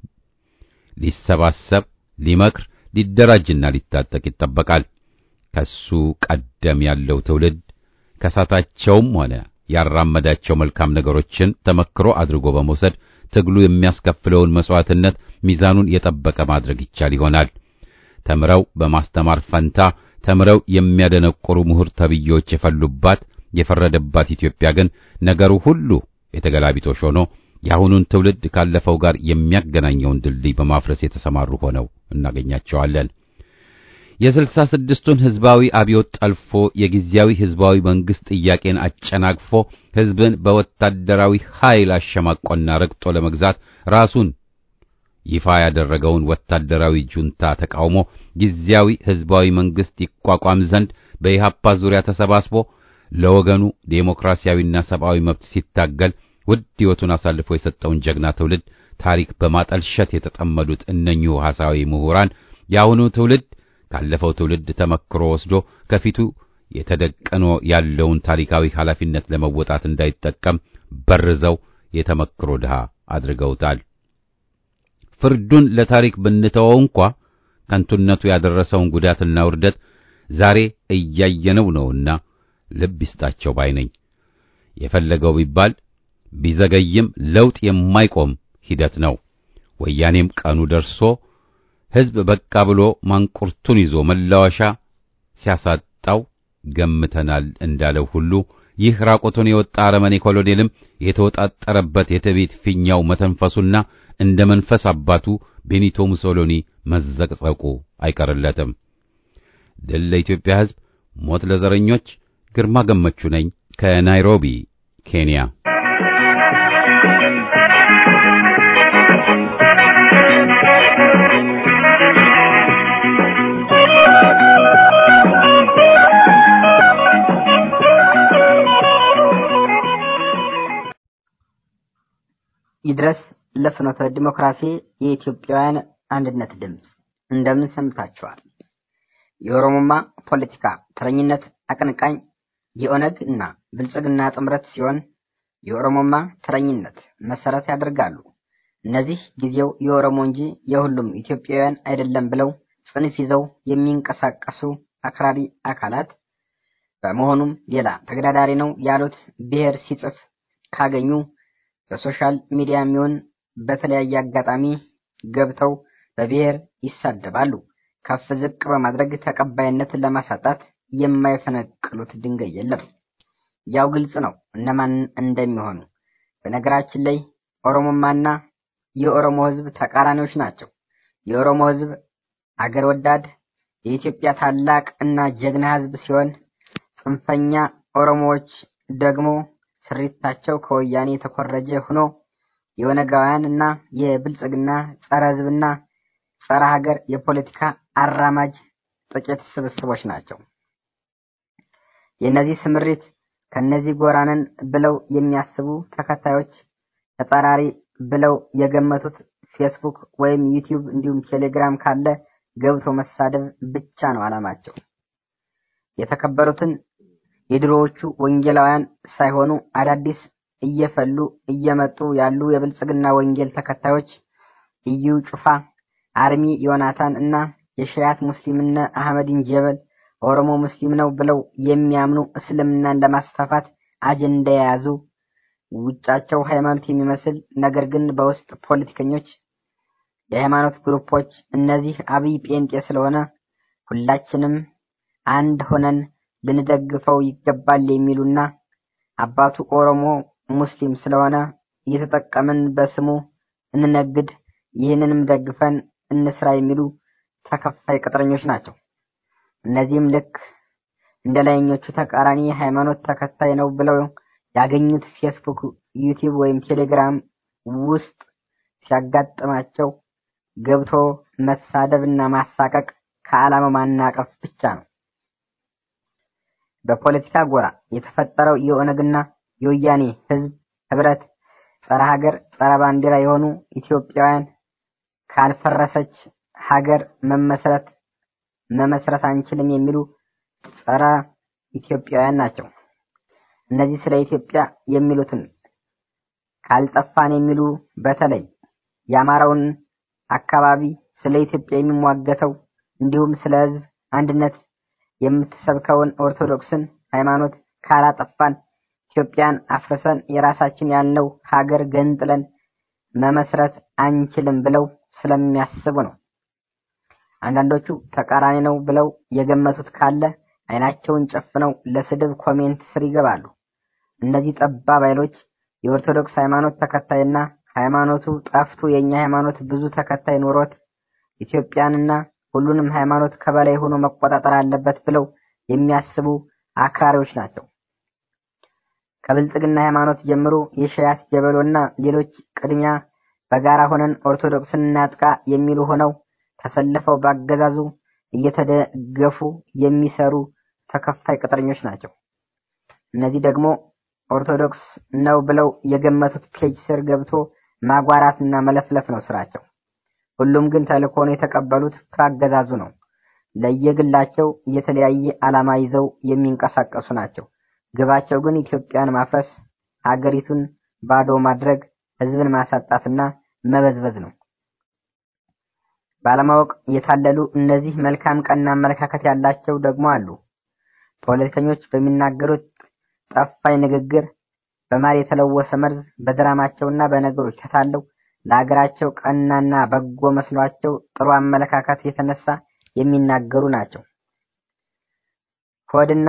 Speaker 1: ሊሰባሰብ፣ ሊመክር፣ ሊደራጅና ሊታጠቅ ይጠበቃል። ከሱ ቀደም ያለው ትውልድ ከሳታቸውም ሆነ ያራመዳቸው መልካም ነገሮችን ተመክሮ አድርጎ በመውሰድ ትግሉ የሚያስከፍለውን መስዋዕትነት ሚዛኑን የጠበቀ ማድረግ ይቻል ይሆናል። ተምረው በማስተማር ፈንታ ተምረው የሚያደነቁሩ ምሁር ተብዬዎች የፈሉባት የፈረደባት ኢትዮጵያ ግን ነገሩ ሁሉ የተገላቢጦሽ ሆኖ የአሁኑን ትውልድ ካለፈው ጋር የሚያገናኘውን ድልድይ በማፍረስ የተሰማሩ ሆነው እናገኛቸዋለን። የስልሳ ስድስቱን ህዝባዊ አብዮት ጠልፎ የጊዜያዊ ህዝባዊ መንግስት ጥያቄን አጨናግፎ ህዝብን በወታደራዊ ኃይል አሸማቆና ረግጦ ለመግዛት ራሱን ይፋ ያደረገውን ወታደራዊ ጁንታ ተቃውሞ ጊዜያዊ ህዝባዊ መንግስት ይቋቋም ዘንድ በኢሃፓ ዙሪያ ተሰባስቦ ለወገኑ ዴሞክራሲያዊና ሰብአዊ መብት ሲታገል ውድ ሕይወቱን አሳልፎ የሰጠውን ጀግና ትውልድ ታሪክ በማጠልሸት የተጠመዱት እነኚሁ ሐሳዊ ምሁራን የአሁኑ ትውልድ ካለፈው ትውልድ ተመክሮ ወስዶ ከፊቱ የተደቀኖ ያለውን ታሪካዊ ኃላፊነት ለመወጣት እንዳይጠቀም በርዘው የተመክሮ ድሃ አድርገውታል። ፍርዱን ለታሪክ ብንተወው እንኳ ከንቱነቱ ያደረሰውን ጉዳትና ውርደት ዛሬ እያየነው ነውና ልብ ይስጣቸው ባይ ነኝ። የፈለገው ቢባል ቢዘገይም ለውጥ የማይቆም ሂደት ነው። ወያኔም ቀኑ ደርሶ ሕዝብ በቃ ብሎ ማንቁርቱን ይዞ መላወሻ ሲያሳጣው ገምተናል እንዳለው ሁሉ ይህ ራቆቱን የወጣ አረመኔ ኮሎኔልም የተወጣጠረበት የትዕቢት ፊኛው መተንፈሱና እንደ መንፈስ አባቱ ቤኒቶ ሙሶሎኒ መዘቅዘቁ አይቀርለትም። ድል ለኢትዮጵያ ሕዝብ፣ ሞት ለዘረኞች። ግርማ ገመቹ ነኝ ከናይሮቢ ኬንያ።
Speaker 3: ይድረስ ለፍኖተ ዲሞክራሲ የኢትዮጵያውያን አንድነት ድምፅ። እንደምን ሰምታችኋል? የኦሮሞማ ፖለቲካ ተረኝነት አቀንቃኝ የኦነግ እና ብልጽግና ጥምረት ሲሆን የኦሮሞማ ተረኝነት መሰረት ያደርጋሉ። እነዚህ ጊዜው የኦሮሞ እንጂ የሁሉም ኢትዮጵያውያን አይደለም ብለው ጽንፍ ይዘው የሚንቀሳቀሱ አክራሪ አካላት በመሆኑም ሌላ ተገዳዳሪ ነው ያሉት ብሔር ሲጽፍ ካገኙ በሶሻል ሚዲያ የሚሆን በተለያየ አጋጣሚ ገብተው በብሔር ይሳደባሉ። ከፍ ዝቅ በማድረግ ተቀባይነት ለማሳጣት የማይፈነቅሉት ድንጋይ የለም። ያው ግልጽ ነው እነማን እንደሚሆኑ። በነገራችን ላይ ኦሮሞማና የኦሮሞ ሕዝብ ተቃራኒዎች ናቸው። የኦሮሞ ሕዝብ አገር ወዳድ የኢትዮጵያ ታላቅ እና ጀግና ሕዝብ ሲሆን ጽንፈኛ ኦሮሞዎች ደግሞ ስሪታቸው ከወያኔ የተኮረጀ ሆኖ የኦነጋውያን እና የብልጽግና ጸረ ሕዝብና ጸረ ሀገር የፖለቲካ አራማጅ ጥቂት ስብስቦች ናቸው። የእነዚህ ስምሪት ከነዚህ ጎራንን ብለው የሚያስቡ ተከታዮች ተጻራሪ ብለው የገመቱት ፌስቡክ ወይም ዩቲዩብ እንዲሁም ቴሌግራም ካለ ገብቶ መሳደብ ብቻ ነው ዓላማቸው። የተከበሩትን የድሮዎቹ ወንጌላውያን ሳይሆኑ አዳዲስ እየፈሉ እየመጡ ያሉ የብልጽግና ወንጌል ተከታዮች እዩ ጩፋ፣ አርሚ ዮናታን እና የሸያት ሙስሊምነ አህመዲን ጀበል ኦሮሞ ሙስሊም ነው ብለው የሚያምኑ እስልምናን ለማስፋፋት አጀንዳ የያዙ ውጫቸው ሃይማኖት የሚመስል ነገር ግን በውስጥ ፖለቲከኞች የሃይማኖት ግሩፖች እነዚህ አብይ ጴንጤ ስለሆነ ሁላችንም አንድ ሆነን ልንደግፈው ይገባል የሚሉና አባቱ ኦሮሞ ሙስሊም ስለሆነ እየተጠቀምን በስሙ እንነግድ፣ ይህንንም ደግፈን እንስራ የሚሉ ተከፋይ ቅጥረኞች ናቸው። እነዚህም ልክ እንደ ላይኞቹ ተቃራኒ ሃይማኖት ተከታይ ነው ብለው ያገኙት ፌስቡክ፣ ዩቲዩብ ወይም ቴሌግራም ውስጥ ሲያጋጥማቸው ገብቶ መሳደብ እና ማሳቀቅ ከዓላማ ማናቀፍ ብቻ ነው። በፖለቲካ ጎራ የተፈጠረው የኦነግና የወያኔ ህዝብ ህብረት ጸረ ሀገር፣ ጸረ ባንዲራ የሆኑ ኢትዮጵያውያን ካልፈረሰች ሀገር መመስረት መመስረት አንችልም የሚሉ ጸረ ኢትዮጵያውያን ናቸው። እነዚህ ስለ ኢትዮጵያ የሚሉትን ካልጠፋን የሚሉ በተለይ የአማራውን አካባቢ ስለ ኢትዮጵያ የሚሟገተው እንዲሁም ስለ ህዝብ አንድነት የምትሰብከውን ኦርቶዶክስን ሃይማኖት ካላጠፋን ኢትዮጵያን አፍርሰን የራሳችን ያልነው ሀገር ገንጥለን መመስረት አንችልም ብለው ስለሚያስቡ ነው። አንዳንዶቹ ተቃራኒ ነው ብለው የገመቱት ካለ አይናቸውን ጨፍነው ለስድብ ኮሜንት ስር ይገባሉ። እነዚህ ጠባብ ኃይሎች የኦርቶዶክስ ሃይማኖት ተከታይና ሃይማኖቱ ጠፍቶ የኛ ሃይማኖት ብዙ ተከታይ ኖሮት ኢትዮጵያንና ሁሉንም ሃይማኖት ከበላይ ሆኖ መቆጣጠር አለበት ብለው የሚያስቡ አክራሪዎች ናቸው። ከብልጽግና ሃይማኖት ጀምሮ የሸያት ጀበሎና ሌሎች ቅድሚያ በጋራ ሆነን ኦርቶዶክስን እናጥቃ የሚሉ ሆነው ተሰልፈው ባገዛዙ እየተደገፉ የሚሰሩ ተከፋይ ቅጥረኞች ናቸው። እነዚህ ደግሞ ኦርቶዶክስ ነው ብለው የገመቱት ፔጅ ስር ገብቶ ማጓራትና መለፍለፍ ነው ስራቸው። ሁሉም ግን ተልእኮውን የተቀበሉት ከአገዛዙ ነው። ለየግላቸው የተለያየ ዓላማ ይዘው የሚንቀሳቀሱ ናቸው። ግባቸው ግን ኢትዮጵያን ማፍረስ፣ ሀገሪቱን ባዶ ማድረግ፣ ህዝብን ማሳጣትና መበዝበዝ ነው። ባለማወቅ የታለሉ እነዚህ መልካም ቀና አመለካከት ያላቸው ደግሞ አሉ። ፖለቲከኞች በሚናገሩት ጠፋይ ንግግር በማር የተለወሰ መርዝ በድራማቸውና በነገሮች ተታለው ለሀገራቸው ቀናና በጎ መስሏቸው ጥሩ አመለካከት የተነሳ የሚናገሩ ናቸው። ሆድና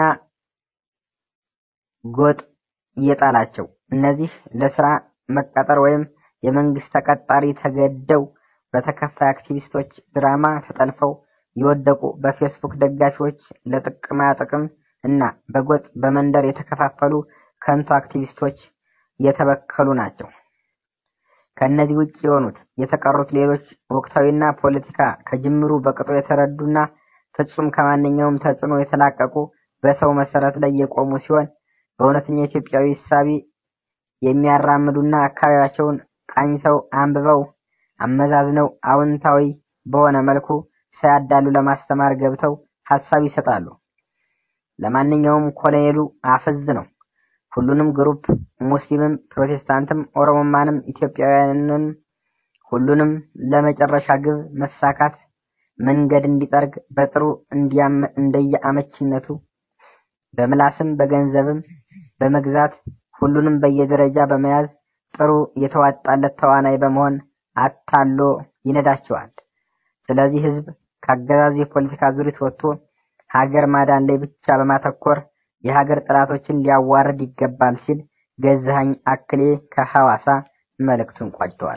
Speaker 3: ጎጥ እየጣላቸው እነዚህ ለስራ መቀጠር ወይም የመንግስት ተቀጣሪ ተገደው በተከፋይ አክቲቪስቶች ድራማ ተጠልፈው የወደቁ በፌስቡክ ደጋፊዎች ለጥቅማ ጥቅም እና በጎጥ በመንደር የተከፋፈሉ ከንቱ አክቲቪስቶች የተበከሉ ናቸው። ከእነዚህ ውጭ የሆኑት የተቀሩት ሌሎች ወቅታዊና ፖለቲካ ከጅምሩ በቅጡ የተረዱና ፍጹም ከማንኛውም ተጽዕኖ የተላቀቁ በሰው መሰረት ላይ የቆሙ ሲሆን በእውነተኛ ኢትዮጵያዊ እሳቤ የሚያራምዱና አካባቢያቸውን ቃኝተው አንብበው አመዛዝነው አዎንታዊ በሆነ መልኩ ሳያዳሉ ለማስተማር ገብተው ሀሳብ ይሰጣሉ። ለማንኛውም ኮሎኔሉ አፈዝ ነው። ሁሉንም ግሩፕ ሙስሊምም፣ ፕሮቴስታንትም፣ ኦሮሞማንም ኢትዮጵያውያንን ሁሉንም ለመጨረሻ ግብ መሳካት መንገድ እንዲጠርግ በጥሩ እንዲያም እንደየአመችነቱ በምላስም በገንዘብም በመግዛት ሁሉንም በየደረጃ በመያዝ ጥሩ የተዋጣለት ተዋናይ በመሆን አታሎ ይነዳቸዋል። ስለዚህ ህዝብ ከአገዛዙ የፖለቲካ ዙሪት ወጥቶ ሀገር ማዳን ላይ ብቻ በማተኮር የሀገር ጠላቶችን ሊያዋርድ ይገባል ሲል ገዛኸኝ አክሌ ከሐዋሳ መልእክቱን ቋጭተዋል።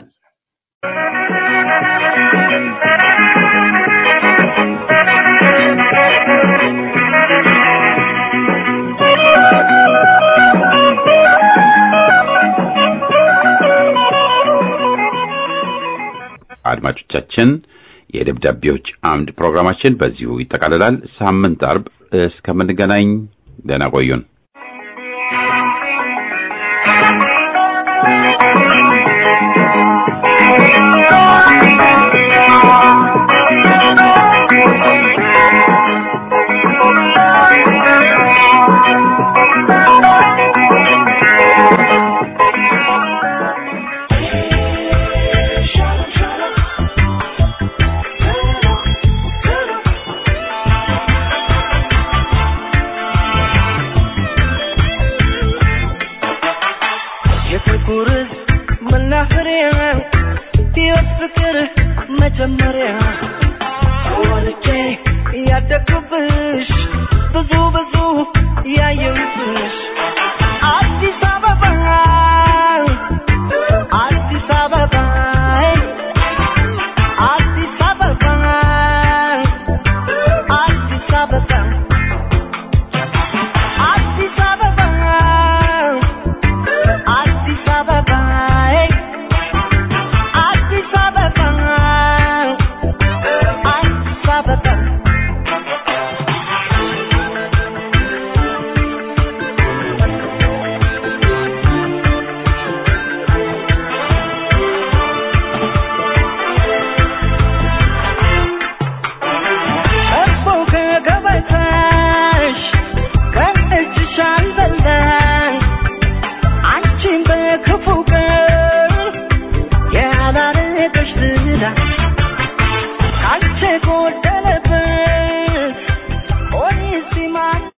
Speaker 1: አድማጮቻችን የደብዳቤዎች አምድ ፕሮግራማችን በዚሁ ይጠቃልላል። ሳምንት አርብ እስከምንገናኝ ደህና ቆዩን።
Speaker 6: የፍቅር መናኸሪያ ሕይወት ፍቅር መጀመሪያ ወልጄ ያደግኩብሽ ብዙ ብዙ ያየሁብሽ